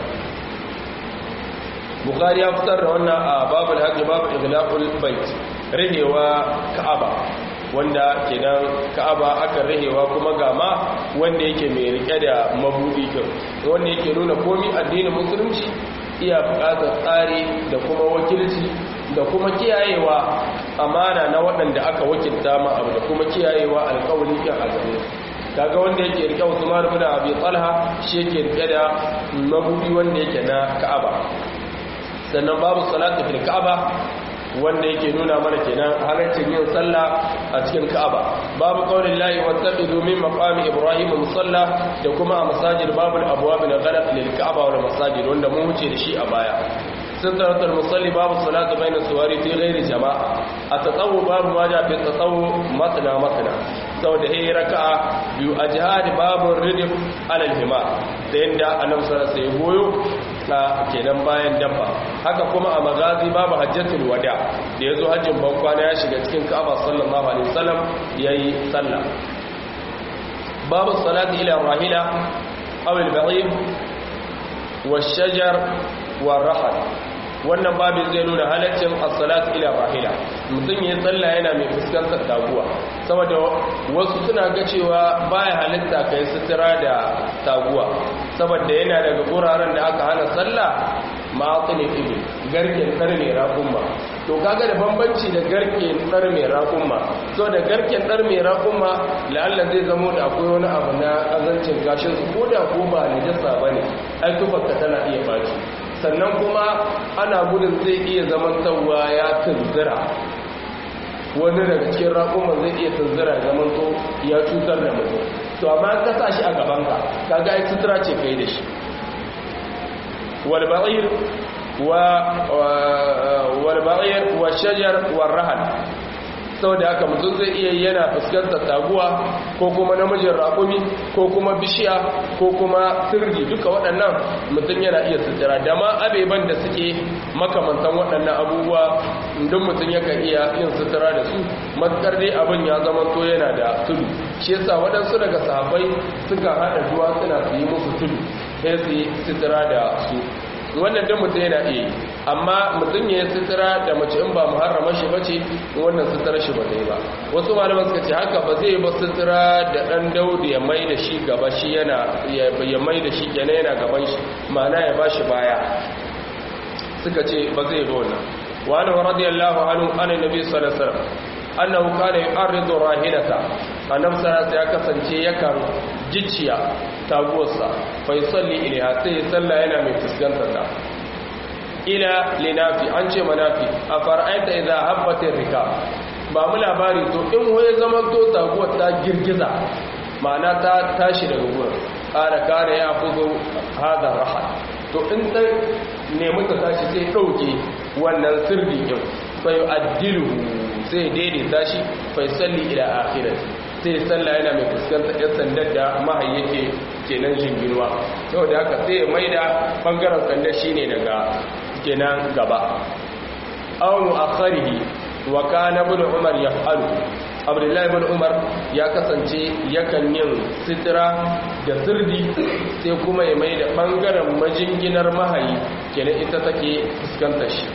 bukari ya fitar da wannan a babul haƙi babu ighlaqul bait rihewa ka'aba wanda kenan ka'aba aka rihewa kuma gama wanda yake mai rike da mabudi kin wanda yake nuna komi addinin musulunci iya buƙatar tsari da kuma wakilci da kuma kiyayewa amana na waɗanda aka wakilta ma abu da kuma kiyayewa alƙawari kan azami kaga wanda yake rike Usman ibn Abi Talha shi yake rike da mabudi wanda yake na Ka'aba sannan babu salatu fil Ka'aba wanda yake nuna mana kenan halaccin yin sallah a cikin Ka'aba babu qaulin lahi wattaqidu min maqami Ibrahim musalla da kuma a masajid babul abwab na ghalaq lil Ka'aba wal masajid wanda mun wuce da shi a baya سترة المصلي باب الصلاة بين السوار في غير جماعة التطوع باب ما جاء في التطوع مثنى مثنى سو ده هي ركعة بيو أجهاد باب الردف على الهماء دين دا أنم صلى سيبويو na kenan bayan dabba haka kuma a magazi babu hajjatul wada da yazo hajjin bankwana ya shiga cikin Ka'aba sallallahu alaihi wasallam yayi sallah babu salati ila rahila aw al-ba'ir wash-shajar war-rahal wannan babin zai nuna halaccin as-salat ila rahila mutum yayin sallah yana mai fuskantar taguwa saboda wasu suna ga cewa baya halitta kai sutura da taguwa saboda yana daga guraren da aka hana sallah ma'atini ibi garken tsar mai raƙumma to kaga da bambanci da garken tsar mai raƙumma so da garken tsar mai raƙumma la'alla zai zamo da akwai wani abu na azancin gashin su ko da ko ba najasa bane ai tufarka tana iya baci sannan kuma ana gudun zai iya zaman tsawa ya tunzira wani daga cikin raƙuma zai iya tunzira zaman to ya cutar da mutum to amma ka sa shi a gabanka kaga ai sutura ce kai da shi walba'ir wa walba'ir wa shajar wa rahal saboda haka mutum zai iya yana fuskantar taguwa ko kuma namijin raƙumi ko kuma bishiya ko kuma sirri duka waɗannan mutum yana iya sutura da ma abeban da suke makamantan waɗannan abubuwa don mutum yakan iya yin sutura da su matukar dai abin ya zama to yana da tudu shi yasa waɗansu daga sahabbai suka haɗa duwatsuna su yi musu tudu sai su yi sutura da su wannan dan mutum yana iya yi amma mutum ya yi sutura da mace in ba muharrama shi bace wannan sutura shi ba zai ba wasu malaman suka ce haka ba zai ba sutura da dan daudi ya mai da shi gaba shi yana ya mai da shi kenan yana gaban shi ma'ana ya bashi baya suka ce ba zai ba wannan wa anhu radiyallahu anhu an nabi sallallahu alaihi wasallam annahu kana yu'arridu rahilata annabi sallallahu ya kasance yakan jicciya taguwarsa fa yusalli ilaiha sai ya salla yana mai fuskantar ta ila linafi an ce manafi a fara'aita idza habbatir rika ba mu labari to in waye zaman to taguwar ta girgiza ma'ana ta tashi daga gurin kada kare ya fuzo hada rahal to in ta nemi ta tashi sai dauke wannan sirri din fa yu'addilu sai daidaita shi fa yusalli ila akhirati sai sallah yana mai fuskantar yan sandar da mahayi yake kenan jinginuwa saboda haka sai ya maida bangaren sandar shine daga kenan gaba aunu akharihi wa kana ibn umar yaf'alu abdullahi ibn umar ya kasance yakan yin sitira da sirdi sai kuma ya maida bangaren majinginar mahayi kenan ita take fuskantar shi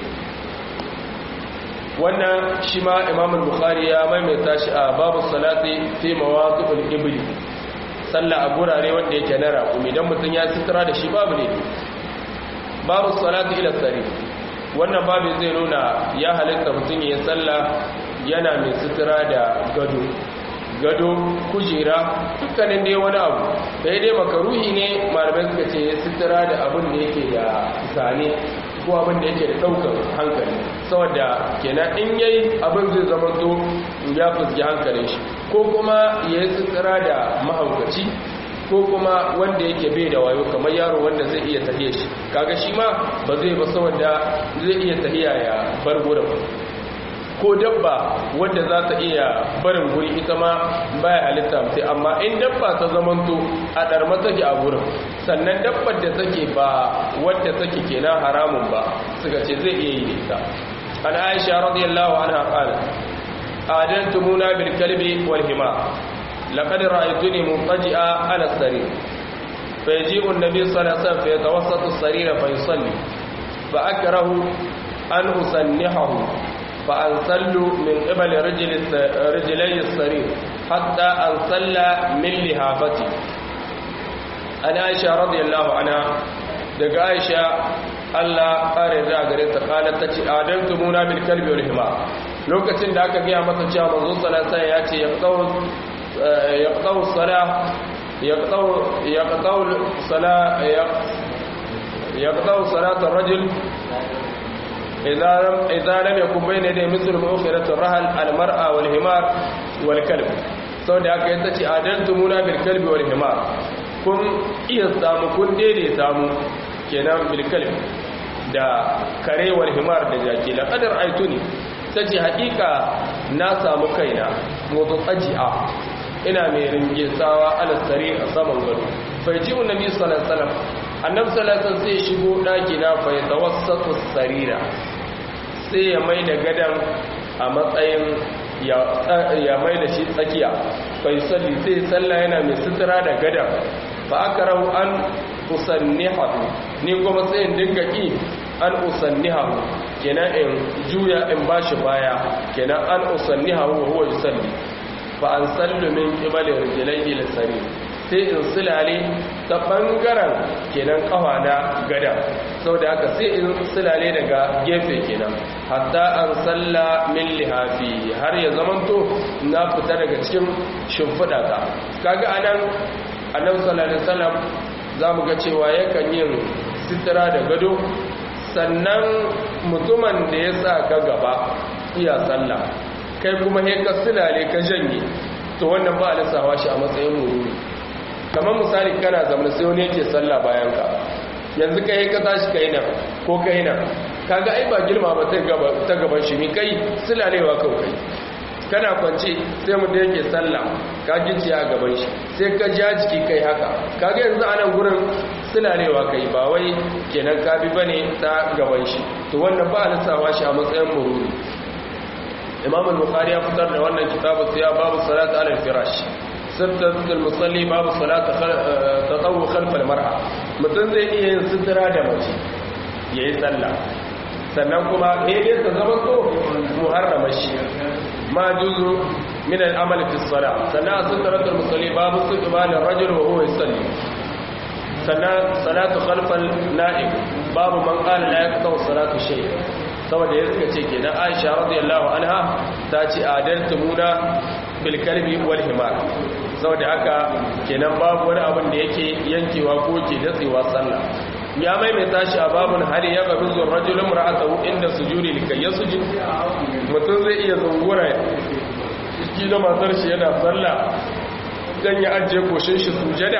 wannan shi ma imam bukhari ya maimaita shi a babu salati fi mawaqifil ibli sallah a gurare wanda yake na raƙumi dan mutun ya sitira da shi babu ne babu salati ila sari wannan babu zai nuna ya halitta mutun ya sallah yana mai sitira da gado gado kujera dukkanin dai wani abu sai dai makaruhi ne malamai suka ce sitira da abin da yake da zane ko abin da yake da daukar hankali saboda kenan in yayi abin zai zama to ya fuski hankalin shi ko kuma ya yi tsira da mahaukaci ko kuma wanda yake bai da wayo kamar yaro wanda zai iya tahiya shi kaga shi ma ba zai ba saboda zai iya tahiya ya bar gurin ko dabba wadda za ta iya barin guri ita ma baya halitta mutai amma in dabba ta zamanto a ɗarma take a gurin sannan dabbar da take ba wadda take kenan haramun ba suka ce zai iya yi da ita an aisha radiyallahu anha qala adantumuna bil kalbi wal hima laqad ra'aytuni muntaji'a ala sarir فيجيء النبي صلى الله عليه وسلم فيتوسط السرير فيصلي فأكره أن أسنحه فأنسل من قبل رجل رجلي السرير حتى أنسل من لهافتي أنا عائشة رضي الله عنها daga Aisha Allah ƙare da gare ta qalat tace adantumuna bil kalbi wal hima lokacin da aka gaya masa cewa manzo sallallahu alaihi ya ce yaqtaw yaqtaw salah yaqtaw yaqtaw salah yaqtaw salat ar-rajul idza lam idza lam yakun bayna yaday mithlu mu'khirati ar-rahl al-mar'a wal himar wal kalb saboda haka yace ce adantumuna bil kalbi wal himar kun iya samu kun daidaita mu kenan bil kalbi da karewar himar da jaki la qadar aituni tace hakika na samu kaina motsa tsaji'a ina mai ringisawa alasari a saman gado fai ji annabi sallallahu alaihi wasallam annabi sallallahu alaihi wasallam sai shigo daki na fa tawassatu sarira sai ya mai da gadan a matsayin ya mai da shi tsakiya bai salli sai sallah yana mai sutura da gadan fa akrahu an usannihahu ni kuma sai in dinga ki an usannihahu kenan in juya in bashi baya kenan an usannihahu wa huwa yusalli fa an sallu min qibali rijlaihi lisari sai in sulale ta bangaren kenan kafa na gada saboda haka sai in sulale daga gefe kenan hatta an salla min lihafi har ya zamanto na fita daga cikin shimfiɗa ta kaga anan annabi sallallahu alaihi wasallam zamu ga cewa yakan yin sitira da gado sannan mutumin da ya sa ka gaba iya sallah kai kuma he ka silale ka janye to wannan ba a lissawa shi a matsayin mururi kamar misali kana zama sai wani yake sallah bayan ka yanzu kai ka tashi kai nan ko kai nan kaga ai ba girma ba ta gaba ta gaban shi mi kai silalewa kawai kai kana kwance sai mutum yake sallah ka gici a gaban shi sai ka ja jiki kai haka kaga yanzu a nan gurin silalewa kai ba wai kenan ka bi bane ta gaban shi to wannan ba a lissawa shi a matsayin mururi imam al-bukhari ya fitar da wannan kitabu siya babu salat ala al-firash sittatul al-musalli babu salat tatawu khalf al-mar'a mutum zai iya yin sitira da mace yayi sallah sannan kuma eh dai ta zama to muharrama shi ma juzu min al-amal fi as-salat sannan sitratul musalli babu istiqbal ar-rajul wa huwa yusalli sannan salatu khalf al-na'ib babu man qala la yaqta salatu shay' saboda ya suka ce kenan aisha radiyallahu anha ta ce adartumuna bil kalbi wal himar saboda haka kenan babu wani abin da yake yankewa ko ke datsewa sallah ya maimaita shi a babun hali ya gabi zuwa rajulun ra'atahu inda sujudi likai ya sujud mutum zai iya zungura shi da matar shi yana sallah dan ya ajiye koshin shi sujada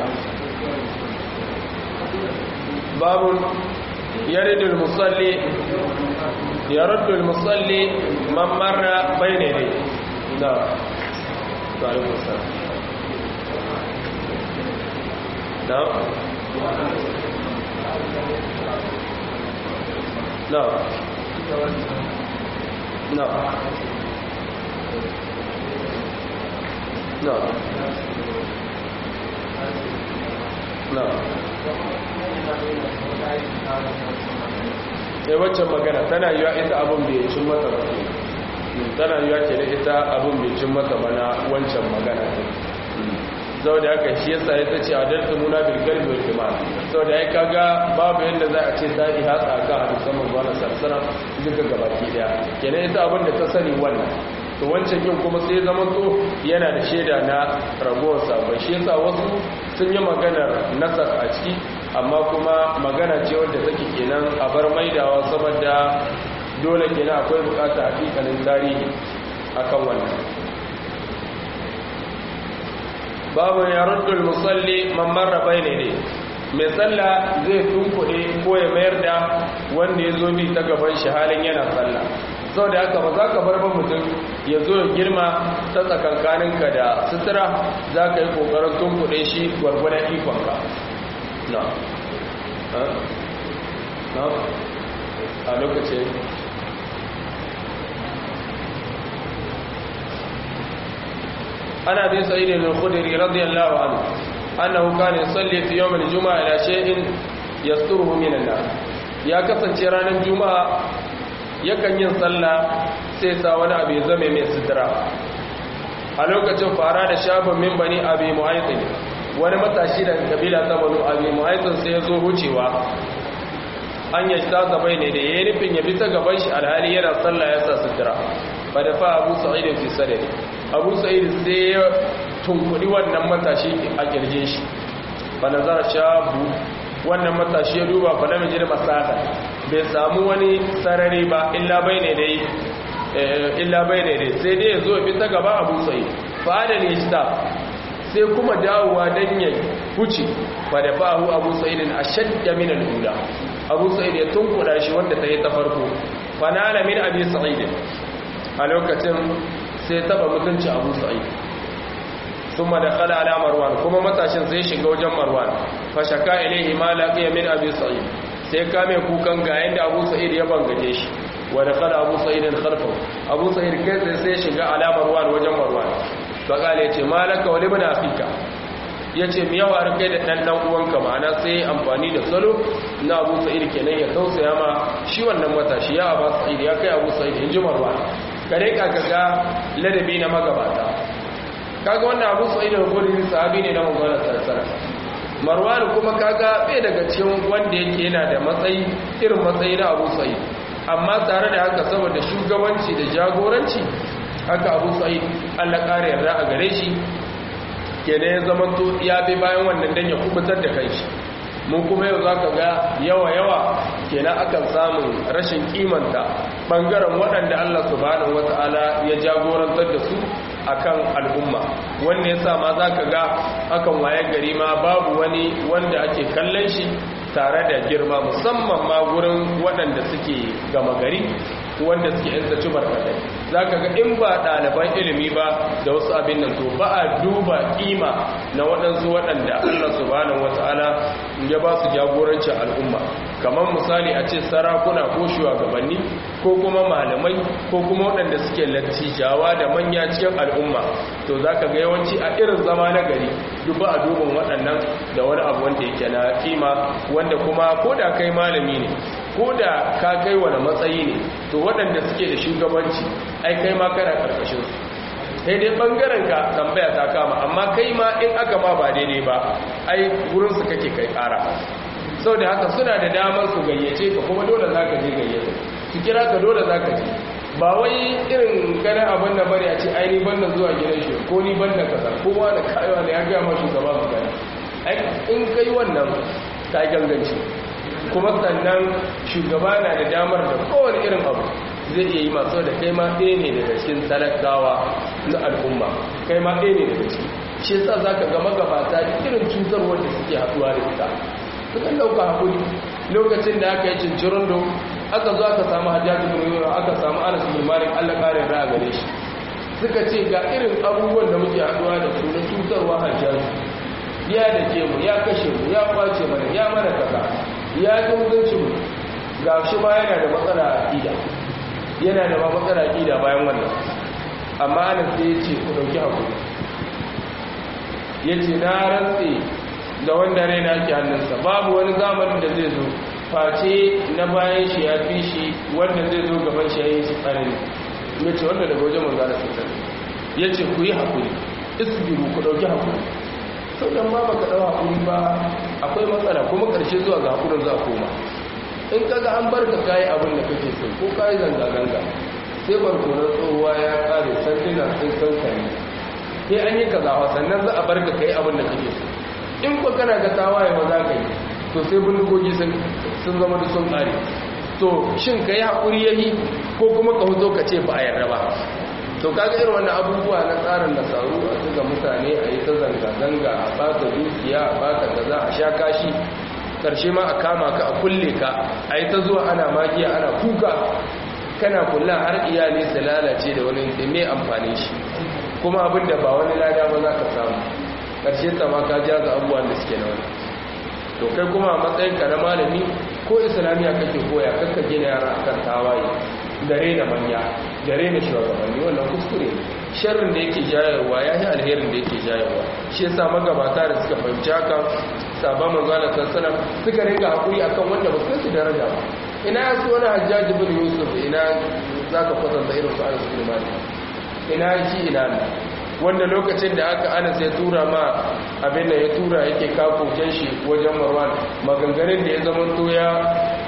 babun yaridul musalli يرد المصلي من مر بين يديه نعم وعليكم السلام نعم نعم نعم نعم نعم sai waccan magana tana yiwa ita abin bai cin mata ba tana yiwa ke da ita abin bai cin mata ba na wancan magana sau da haka shi yasa ya ta ce a dalta muna bilgar mai kima sau da ya kaga babu yadda za a ce ta iya hatsa ka a musamman ba na sarsara duka gabaki daya kenan ita abin da ta sani wannan to wancan yin kuma sai zama to yana da shaida na ragowar sabon shi yasa wasu sun yi maganar nasar a ciki amma kuma magana ce wadda take kenan a bar maidawa saboda dole kenan akwai bukata hakikalin tarihi akan wannan babu ya ruddul musalli man marra bayne ne mai sallah zai tunkuɗe ko ya mayar da wanda ya zo bi ta gaban shi halin yana sallah sau da haka ba za ka bar ba mutum ya zo ya girma ta tsakankaninka da sutura za ka yi ƙoƙarin tunkuɗe shi gwargwadon ikonka na na a lokacin ana bin sa'id al-khudri radiyallahu anhu annahu kana yusalli fi yawm al-jum'a ila shay'in yasturuhu min an-nas ya kasance ranar juma'a yakan yin sallah sai sa wani abu ya zame mai sutura a lokacin fara da shafin min bani abi mu'aytin wani matashi daga kabila ta banu abi mu'aytin sai ya zo hucewa an ya ta gaba ne da yayi nufin ya bi ta gaban shi alhali yana sallah ya sa sutura fa da fa Abu Sa'id fi sadri Abu Sa'id sai ya tunkuri wannan matashi a kirje shi fa nazara shabu wannan matashi ya duba fa lam yajid masaka bai samu wani sarari ba illa bayne dai illa bayne dai sai dai ya zo bi ta gaba Abu Sa'id fa da ne shi sai kuma dawowa dan ya huce fa da fa'u abu sa'idin ashadda min al-ula abu sa'id ya tunkuda shi wanda ta yi ta farko fa nala min abi sa'id a lokacin sai taba mutunci abu sa'id thumma dakhala ala marwan kuma matashin sai shiga wajen marwan fa shaka ilayhi ma laqiya min abi sa'id sai kame kukan ga yanda abu sa'id ya bangaje shi wa dakhala abu sa'id khalfahu abu sa'id kai sai shiga ala marwan wajen marwan faƙala ya ce malaka wani bana afirka ya ce mi yawa kai da ɗan ɗan uwanka ma'ana sai amfani da salo na abu sa'id kenan ya tausaya ma shi wannan matashi ya abu sa'id ya kai abu sa'id in ji marwa kare ka ga ladabi na magabata kaga wannan abu sa'id da gurin sahabi ne na manzon sarsara marwan kuma kaga bai daga cikin wanda yake yana da matsayi irin matsayi na abu sa'id amma tare da haka saboda shugabanci da jagoranci haka abu sa'id allah ƙara yarda a gare shi kenan ya zama to ya bi bayan wannan dan ya kubutar da kai shi mun kuma yau za ka ga yawa-yawa kenan akan samun rashin kimanta ɓangaren waɗanda allah subhanahu wata'ala ya jagorantar da su akan al'umma wanda ya sa ma za ka ga akan waye gari ma babu wani wanda ake kallon shi tare da girma musamman ma gurin waɗanda suke gama gari wanda suke yan taci barkatai za ka ga in ba ɗaliban ilimi ba da wasu abin nan to ba a duba ƙima na waɗansu waɗanda allah subhanahu wata'ala ya ba su jagorancin al'umma kamar misali a ce sarakuna ko shugabanni ko kuma malamai ko kuma waɗanda suke lattijawa da manya cikin al'umma to za ka ga yawanci a irin zama na gari duk ba a duban waɗannan da wani abu wanda yake na kima wanda kuma ko da kai malami ne ko da ka kai wani matsayi ne to waɗanda suke da shugabanci ai kai ma kana ƙarƙashin su sai dai ɓangaren ka tambaya ta kama amma kai ma in aka ma ba daidai ba ai wurinsu kake kai ƙara sau da haka suna da damar su gayyace ka kuma dole za ka je gayyace su kira ka dole za ka je ba wai irin gane abin da bari a ce aini banda zuwa gidan shi ko ni banda kaza kowa da kayawa da ya gaya ma shugaba magana in kai wannan ta ganganci kuma sannan shugaba na da damar da kowane irin abu zai iya yi masu da kai ma ɗaya ne daga cikin talakawa na al'umma kai ma ɗaya ne daga ciki shi yasa za ka ga magabata irin cutarwar da suke haɗuwa da ita sukan ɗauka haƙuri lokacin da aka yi cincirin do aka zo aka samu hajjaji bin aka samu anas bin malik allah ƙarin ra'a gare shi suka ce ga irin abubuwan da muke haɗuwa da su na cutarwa hajjaji ya da ke mu ya kashe mu ya kwace mana ya mana kaza ya dungunci mu ga shi ba yana da matsala aƙida yana da ba matsala aƙida bayan wannan amma anas sai ya ce ku ɗauki haƙuri ya ce na rantse da wanda raina ke hannunsa babu wani zamanin da zai zo face na bayan shi ya fi shi wanda zai zo gaban shi ya yi shi tsanani ya ce wanda daga wajen manzana sassan ya ce ku yi haƙuri isbiru ku ɗauki haƙuri sau da ma baka ɗau haƙuri ba akwai matsala kuma ƙarshe zuwa ga haƙurin za a koma in kaga an bar ka kayi abin da kake so ko kayi zanga-zanga sai barkonar tsohuwa ya ƙare sanduna sun kankare sai an yi kazawa sannan za a bar ka kayi abin da kake so in ko kana ga tawaye ba za ka yi to sai bindigogi sun zama da sun ƙare to shin ka yi haƙuri ya yi ko kuma ka huzo ka ce ba a yarda ba to kaga irin wannan abubuwa na tsarin nasaru a zuga mutane a yi ta zanga-zanga a baka dukiya a baka kaza a sha kashi karshe ma a kama ka a kulle ka a yi ta zuwa ana magiya ana kuka kana kulla har iyali su lalace da wani da mai amfani shi kuma abin da ba wani lada ba za ka samu karshe ta ma ka jaza abubuwan da suke na wani to kai kuma a matsayin ka na malami ko islamiyya kake koya kakka gina yara akan tawaye da rena manya da rena shugabanni wannan kuskure sharrin da yake jayarwa ya yi alherin da yake jayarwa shi yasa magabata da suka fahimci haka sabon manzana sassana suka ringa hakuri akan wanda ba su daraja ba ina ya su wani hajjaji bin yusuf ina za ka kwatanta irin su anas bin malik ina shi ina ne wanda lokacin da aka anas ya tura ma abin da ya tura yake kakoken shi wajen marwan maganganun da ya zama to ya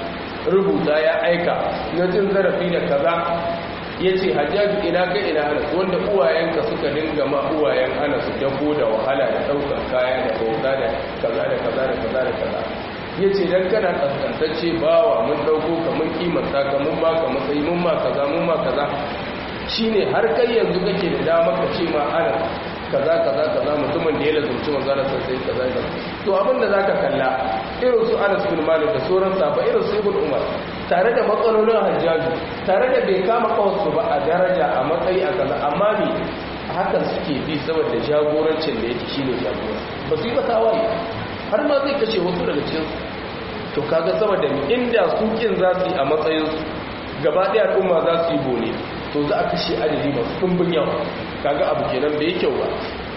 rubuta ya aika na cin zarafi da kaza ya ce hajjaji ina ga ina anas wanda uwayenka suka dinga ma uwayen anas dako da wahala da ɗaukar kaya da bauta da kaza da kaza da kaza da kaza ya ce don kana ƙasƙantacce bawa mun ɗauko ka mun kimanta ka mun ba ka matsayi mun ma kaza mun ma kaza shi ne har kai yanzu kake da dama ka ce ma anas kaza kaza kaza mutumin da ya lazumci manzana sai kaza kaza to abin da zaka kalla irin su Anas bin Malik da sauran sahabba irin su Ibn Umar tare da matsalolin hajjaju tare da bai kama kawarsu ba a daraja a matsayi a kaza amma ne hakan suke bi saboda jagorancin da yake shine jagora ba su yi ba tawaye har ma zai kashe wasu daga cikin to kaga saboda inda su kin za su yi a matsayin su gaba ɗaya al'umma za su yi bone to za a kashe adadi masu ɗumbin yawa kaga abu kenan bai kyau ba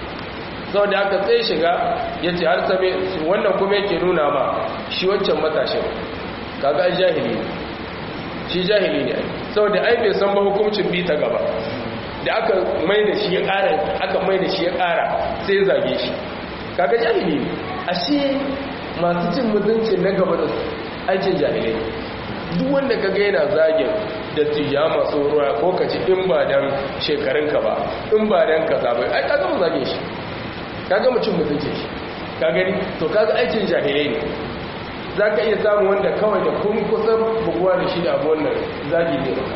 sau da aka tsaye shiga ya ce har same wannan kuma yake nuna ma shi wancan matashin kaga ai jahili ne shi jahili ne sau da ai bai san ba hukuncin bi ta gaba da aka mai da shi ya ƙara aka mai da shi ya ƙara sai ya zage shi kaga jahili ne ashe masu cin mutuncin na gaba da aikin jahilai duk wanda ka ga yana zagin da tiya masu ruwa ko ka ci in ba dan shekarunka ba in ba dan ka zaɓi ai ka gama zage shi ka gama cin mutunci shi ka gani to kaga aikin jahilai ne za ka iya samun wanda kawai da kun kusan buguwa da shi da abu wannan zagi ne ba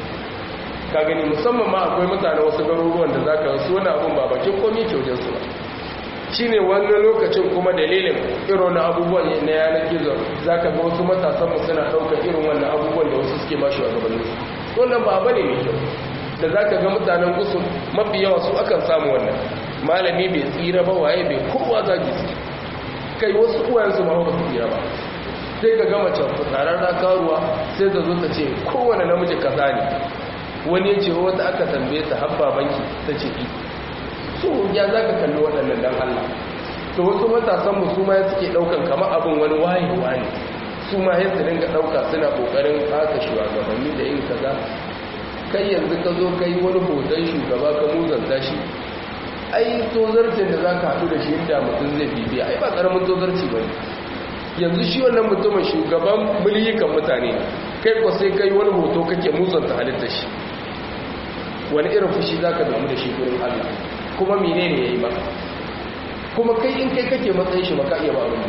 ka gani musamman ma akwai mutane wasu garuruwan da za ka wasu wani abun ba bakin komi kyaujen su ba shi ne wani lokacin kuma dalilin irin na abubuwan na yanar gizo za ka ga wasu matasanmu suna ɗaukar irin wannan abubuwan da wasu suke mashi a gabanin su wannan ba bane mai kyau da za ka ga mutanen gusu mafi yawa su akan samu wannan malami bai tsira ba waye bai kowa zagi su kai wasu uwayensu ma ba su tsira ba sai ka gama can fitsarar na karuwa sai ta zo ta ce kowane namiji kaza ne wani ya ce wata aka tambaye ta habba banki ta ce ki so ya za ka kalli waɗannan dan Allah to wasu matasan mu su ma ya suke ɗaukan kamar abin wani wayewa ne su ma ya su dinga ɗauka suna ƙoƙarin haka shugabanni da yin kaza kai yanzu ka zo kai wani hoton shugaba ka muzanta shi ai tozarcin da za ka haɗu da shi yadda mutum zai bibiya ai ba ƙaramin tozarci ba yanzu shi wannan mutumin shugaban miliyikan mutane kai ko sai kai wani hoto kake muzanta halitta shi wani irin fushi za ka damu da shi gurin allah kuma mene ne ya yi maka kuma kai in kai kake matsayin shi baka iya ba abin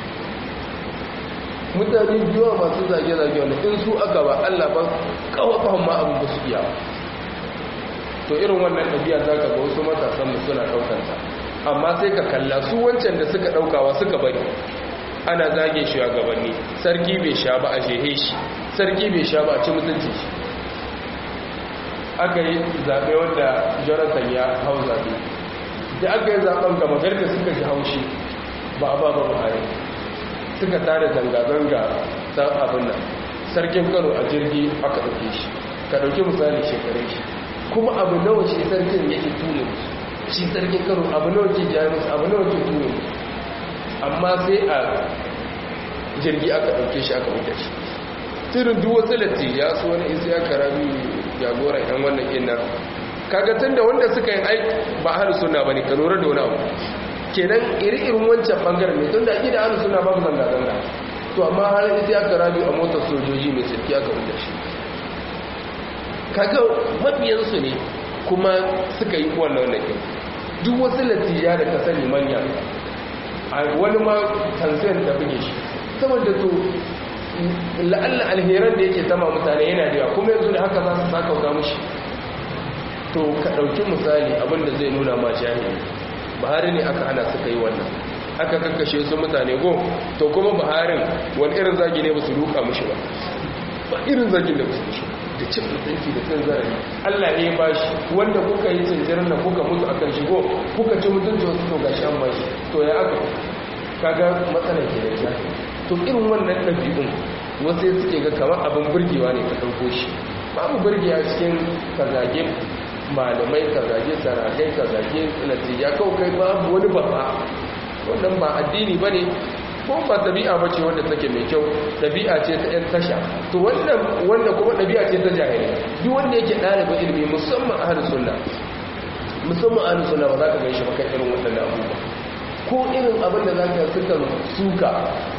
mutane biyuwa masu zage-zage wanda in su aka ba allah ba kawakwan ma abin ba su iya ba to irin wannan ɗabi'a za ka ga wasu matasanmu suna ɗaukanta amma sai ka kalla su wancan da suka ɗaukawa suka bari ana zage shi a gabanni sarki bai sha ba a shehe shi sarki bai sha ba a ci mutunci shi aka yi zaɓe wanda jonathan ya hau zaɓe da aka yi zaɓen gama garda suka ji haushi ba a ba ba buhari suka tare zanga-zanga ta abin nan sarkin kano a jirgi aka ɗauke shi ka ɗauki misali shekarun shi kuma abu nawa shi sarkin yake ture musu shi sarkin karo abu nawa ke jari musu abu nawa ke ture musu amma sai a jirgi aka ɗauke shi aka wuce shi tirin duk wasu latti ya su wani isi ya karabi jagoran yan wannan ina kaga tun da wanda suka yi aiki ba hannu suna ba ne ka lura da wani abu kenan iri-irin wancan bangaren ne tun da ake da hannu suna babu zanga-zanga to amma har isi ya karabi a motar sojoji mai sirki aka wuce shi kaga mabiyansu ne kuma suka yi wannan wannan duk wasu latija da ka sani manya wani ma tanzan da buge shi saboda to la'alla alheran da yake tama mutane yana da yawa kuma yanzu da haka za su saka wuta mushi to ka ɗauki misali abinda zai nuna ma jahili buhari ne aka hana suka yi wannan aka kakkashe su mutane go to kuma buharin wani irin zagi ne ba su duka mushi ba ba irin zagin da ba su mushi da cin mutunci da cin zarafi Allah ne ba shi wanda kuka yi cinjirin na kuka mutu a kan shigo kuka ci mutunci wasu to gashi an bashi to ya aka kaga matsalar ke da shafi to irin wannan ɗabi'un wasu ya suke ga kamar abin burgewa ne ka ɗauko shi babu burgewa cikin kazage malamai kazage sarakai kazage natija kawai kai babu wani babba wannan ba addini ba ne ko ba ɗabi'a ba ce wanda take mai kyau ɗabi'a ce ta 'yan tasha to wannan wanda kuma ɗabi'a ce ta jahili duk wanda yake ɗalibin ilimi musamman ahalin sunna musamman ahalin sunna ba za ka gan shi ba kan irin waɗannan abubuwa ko irin abin da za ka suka suka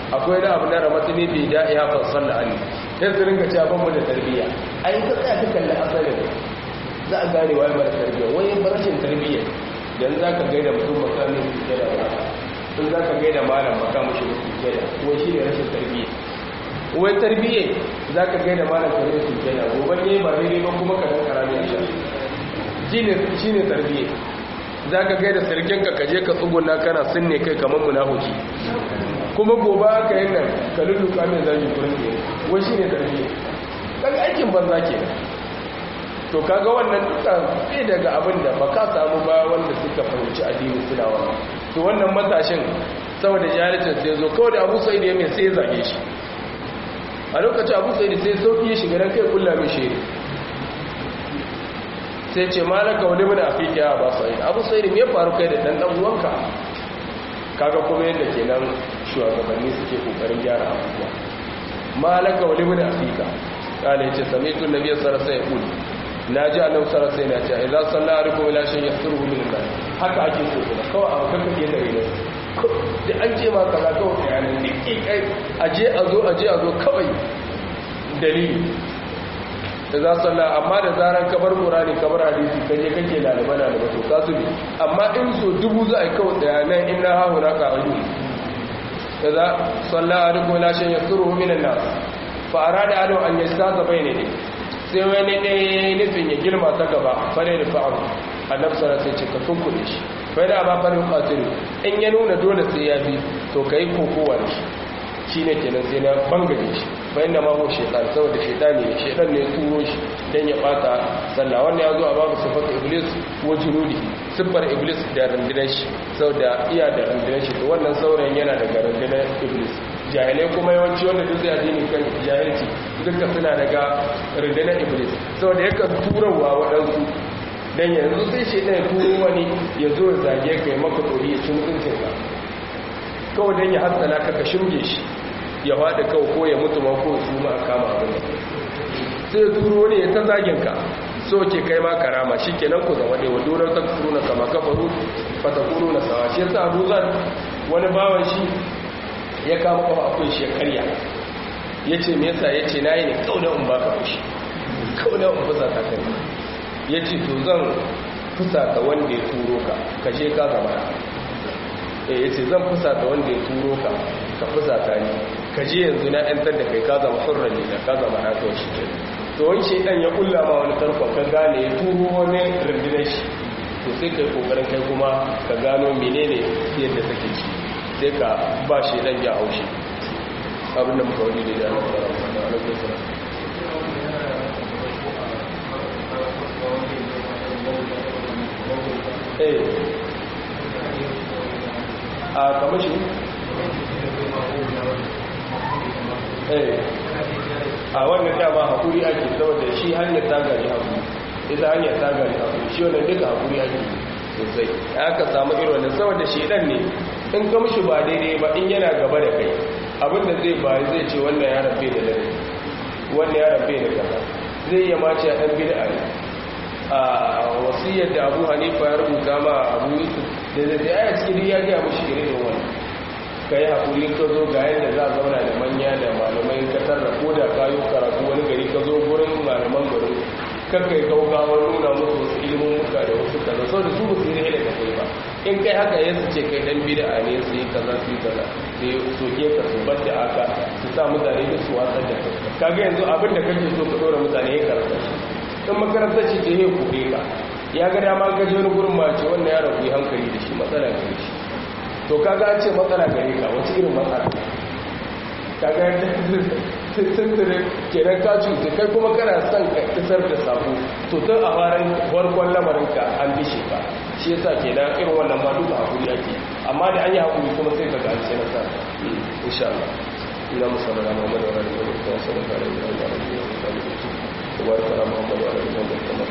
akwai da abu na ramatu ne bai da iya fasar da ali sai su ringa cewa ban da tarbiyya ai ka tsaya ka kalli asalin za a gane wai mara tarbiyya wai rashin tarbiyya dan za ka gaida mutum makamin su da ba in za ka gaida malam makamin shi su da wai shi ne rashin tarbiyya wai tarbiyya za ka gaida malam kare su da gobe ne ba daidai ba kuma ka dan karami a shan shi ne tarbiyya za ka gaida sarkinka ka je ka tsuguna kana sinne kai kamar munahuki kuma gobe aka yi nan ka lulluka mai zagi kurin ne wai shi ne tarbiyya kaga aikin banza ke to kaga wannan duka sai daga abin da ba ka samu ba wanda suka fahimci addini suna wannan to wannan matashin saboda jahilcin sai zo kawai da abu sa'id ya mai sai ya zage shi a lokacin abu sa'id sai sauki ya shiga ran kai kulla mai shiri sai ce malaka wani mana a fiƙe a ba sa'id abu sa'id me faru kai da dan dan uwanka kaga kuma yadda kenan shugabanni suke kokarin gyara abubuwa malaka wani mana a fiƙa kala yace sami'tu nabiyyi sallallahu alaihi wasallam naji annabi sallallahu alaihi wasallam ya ce idza salla alaikum ila shay'in yasruhu min Allah haka ake so kuma kawai a kanka ke da rene da an ce ma kaza kawai bayanan ne kai aje a zo aje a zo kawai dalili da za salla amma da zaran kabar qur'ani kabar hadisi kaje kake lalaba lalaba to ka su amma in so dubu za a yi kawai bayanan inna ha hunaka aju idza salla alaikum ila shay'in yasruhu min Allah fara da adam an yasta bai ne sai wani ne nufin ya girma ta gaba fare da fa'aru annabi sallallahu alaihi wasallam ce ka tunkuɗe shi fa da ba fare qatilu in ya nuna dole sai ya bi to kai kokowa da shi shine kenan sai na bangare shi fa inna ma huwa shaytan saboda shaytani ne shaytan ne turo shi dan ya bata sallah wannan ya zo a babu sifat iblis wa junudi sifar iblis da rundunar shi saboda iya da rundunar shi to wannan saurayin yana daga rundunar iblis jahilai kuma yawanci wanda duk zai addini kan jahilci duka suna daga rundunar iblis saboda yakan turawa waɗansu don yanzu sai shi ɗaya turo wani ya zo ya zage kai maka tsori ya ci mutuncin ka kawai don ya hatsala ka ka shirge shi ya faɗi kawai ko ya mutu ma ko su ma a kama abin sai turo ne ya ta zagin ka so ke kai ma karama shi kenan ku zama ɗaya wadda ta kuru na kama kafaru fata kuru na sawa shi yasa abu zan wani bawan shi ya kama kafa akwai shi ya karya ya ce me yasa ya ce na yi ne kaunar in baka fushi kaunar in fusa ta kai ya ce to zan fusa ta wanda ya turo ka kashe ka zama na ya ce zan fusa ta wanda ya turo ka ka fusa ta ni kaje yanzu na yantar da kai ka zama hurran ne ka zama na kawai shi ke to wani shaidan ya kulla ma wani tarkon ka gane ya turo wani rundunar shi to sai kai kokarin kai kuma ka gano menene yadda take ci sai ka ba shi dan ya haushi abinda muka wani da jami'a da alaƙar sara eh a kamashi eh a wannan dama haƙuri ake saboda shi hanyar tagari haƙuri ita hanyar tagari haƙuri shi wannan duka haƙuri ake sosai aka samu irin wannan saboda shi dan ne in ka mishi ba daidai ba in yana gaba da kai abinda zai bayi zai ce wannan ya rabe da dare wannan ya rabe da kaza zai iya mace a ɗan bid'a ne a wasiyar da abu hanifa ya rubuta ma abu yusuf da zai da aya cikin ya gaya mushi irin wannan ka yi haƙuri ka zo ga yadda za a zauna da manya da malamai ka tarra ko da kayo karatu wani gari ka zo gurin malaman garin kakka yi gaugawar nuna musu wasu ilimin muka da wasu kaza sau da su ba su yi da ka kai ba in kai haka ya su ce kai dan bida ne su yi kaza su yi kaza su yi soke ka su bar da aka su sa mutane da su watsar da kai kaga yanzu abin da kake so ka dora mutane ya karanta shi in makarantar ce ta yi kuɗe ka ya ga dama ka je wani gurin mace wannan yaron ku yi hankali da shi matsala gare shi to kaga an ce matsala gare ka wace irin matsala kaga tuntune kenan ka cuta kai kuma kana son ka isar da sabo to tun a farin farkon lamarinka an bishe ka shi yasa kenan irin wannan ma duka hakuri ake amma da an yi hakuri kuma sai ka ga an ce nasara insha Allah ila musalla na Muhammad wa alihi wa sahbihi wa sallam wa baraka ala Muhammad wa alihi wa sahbihi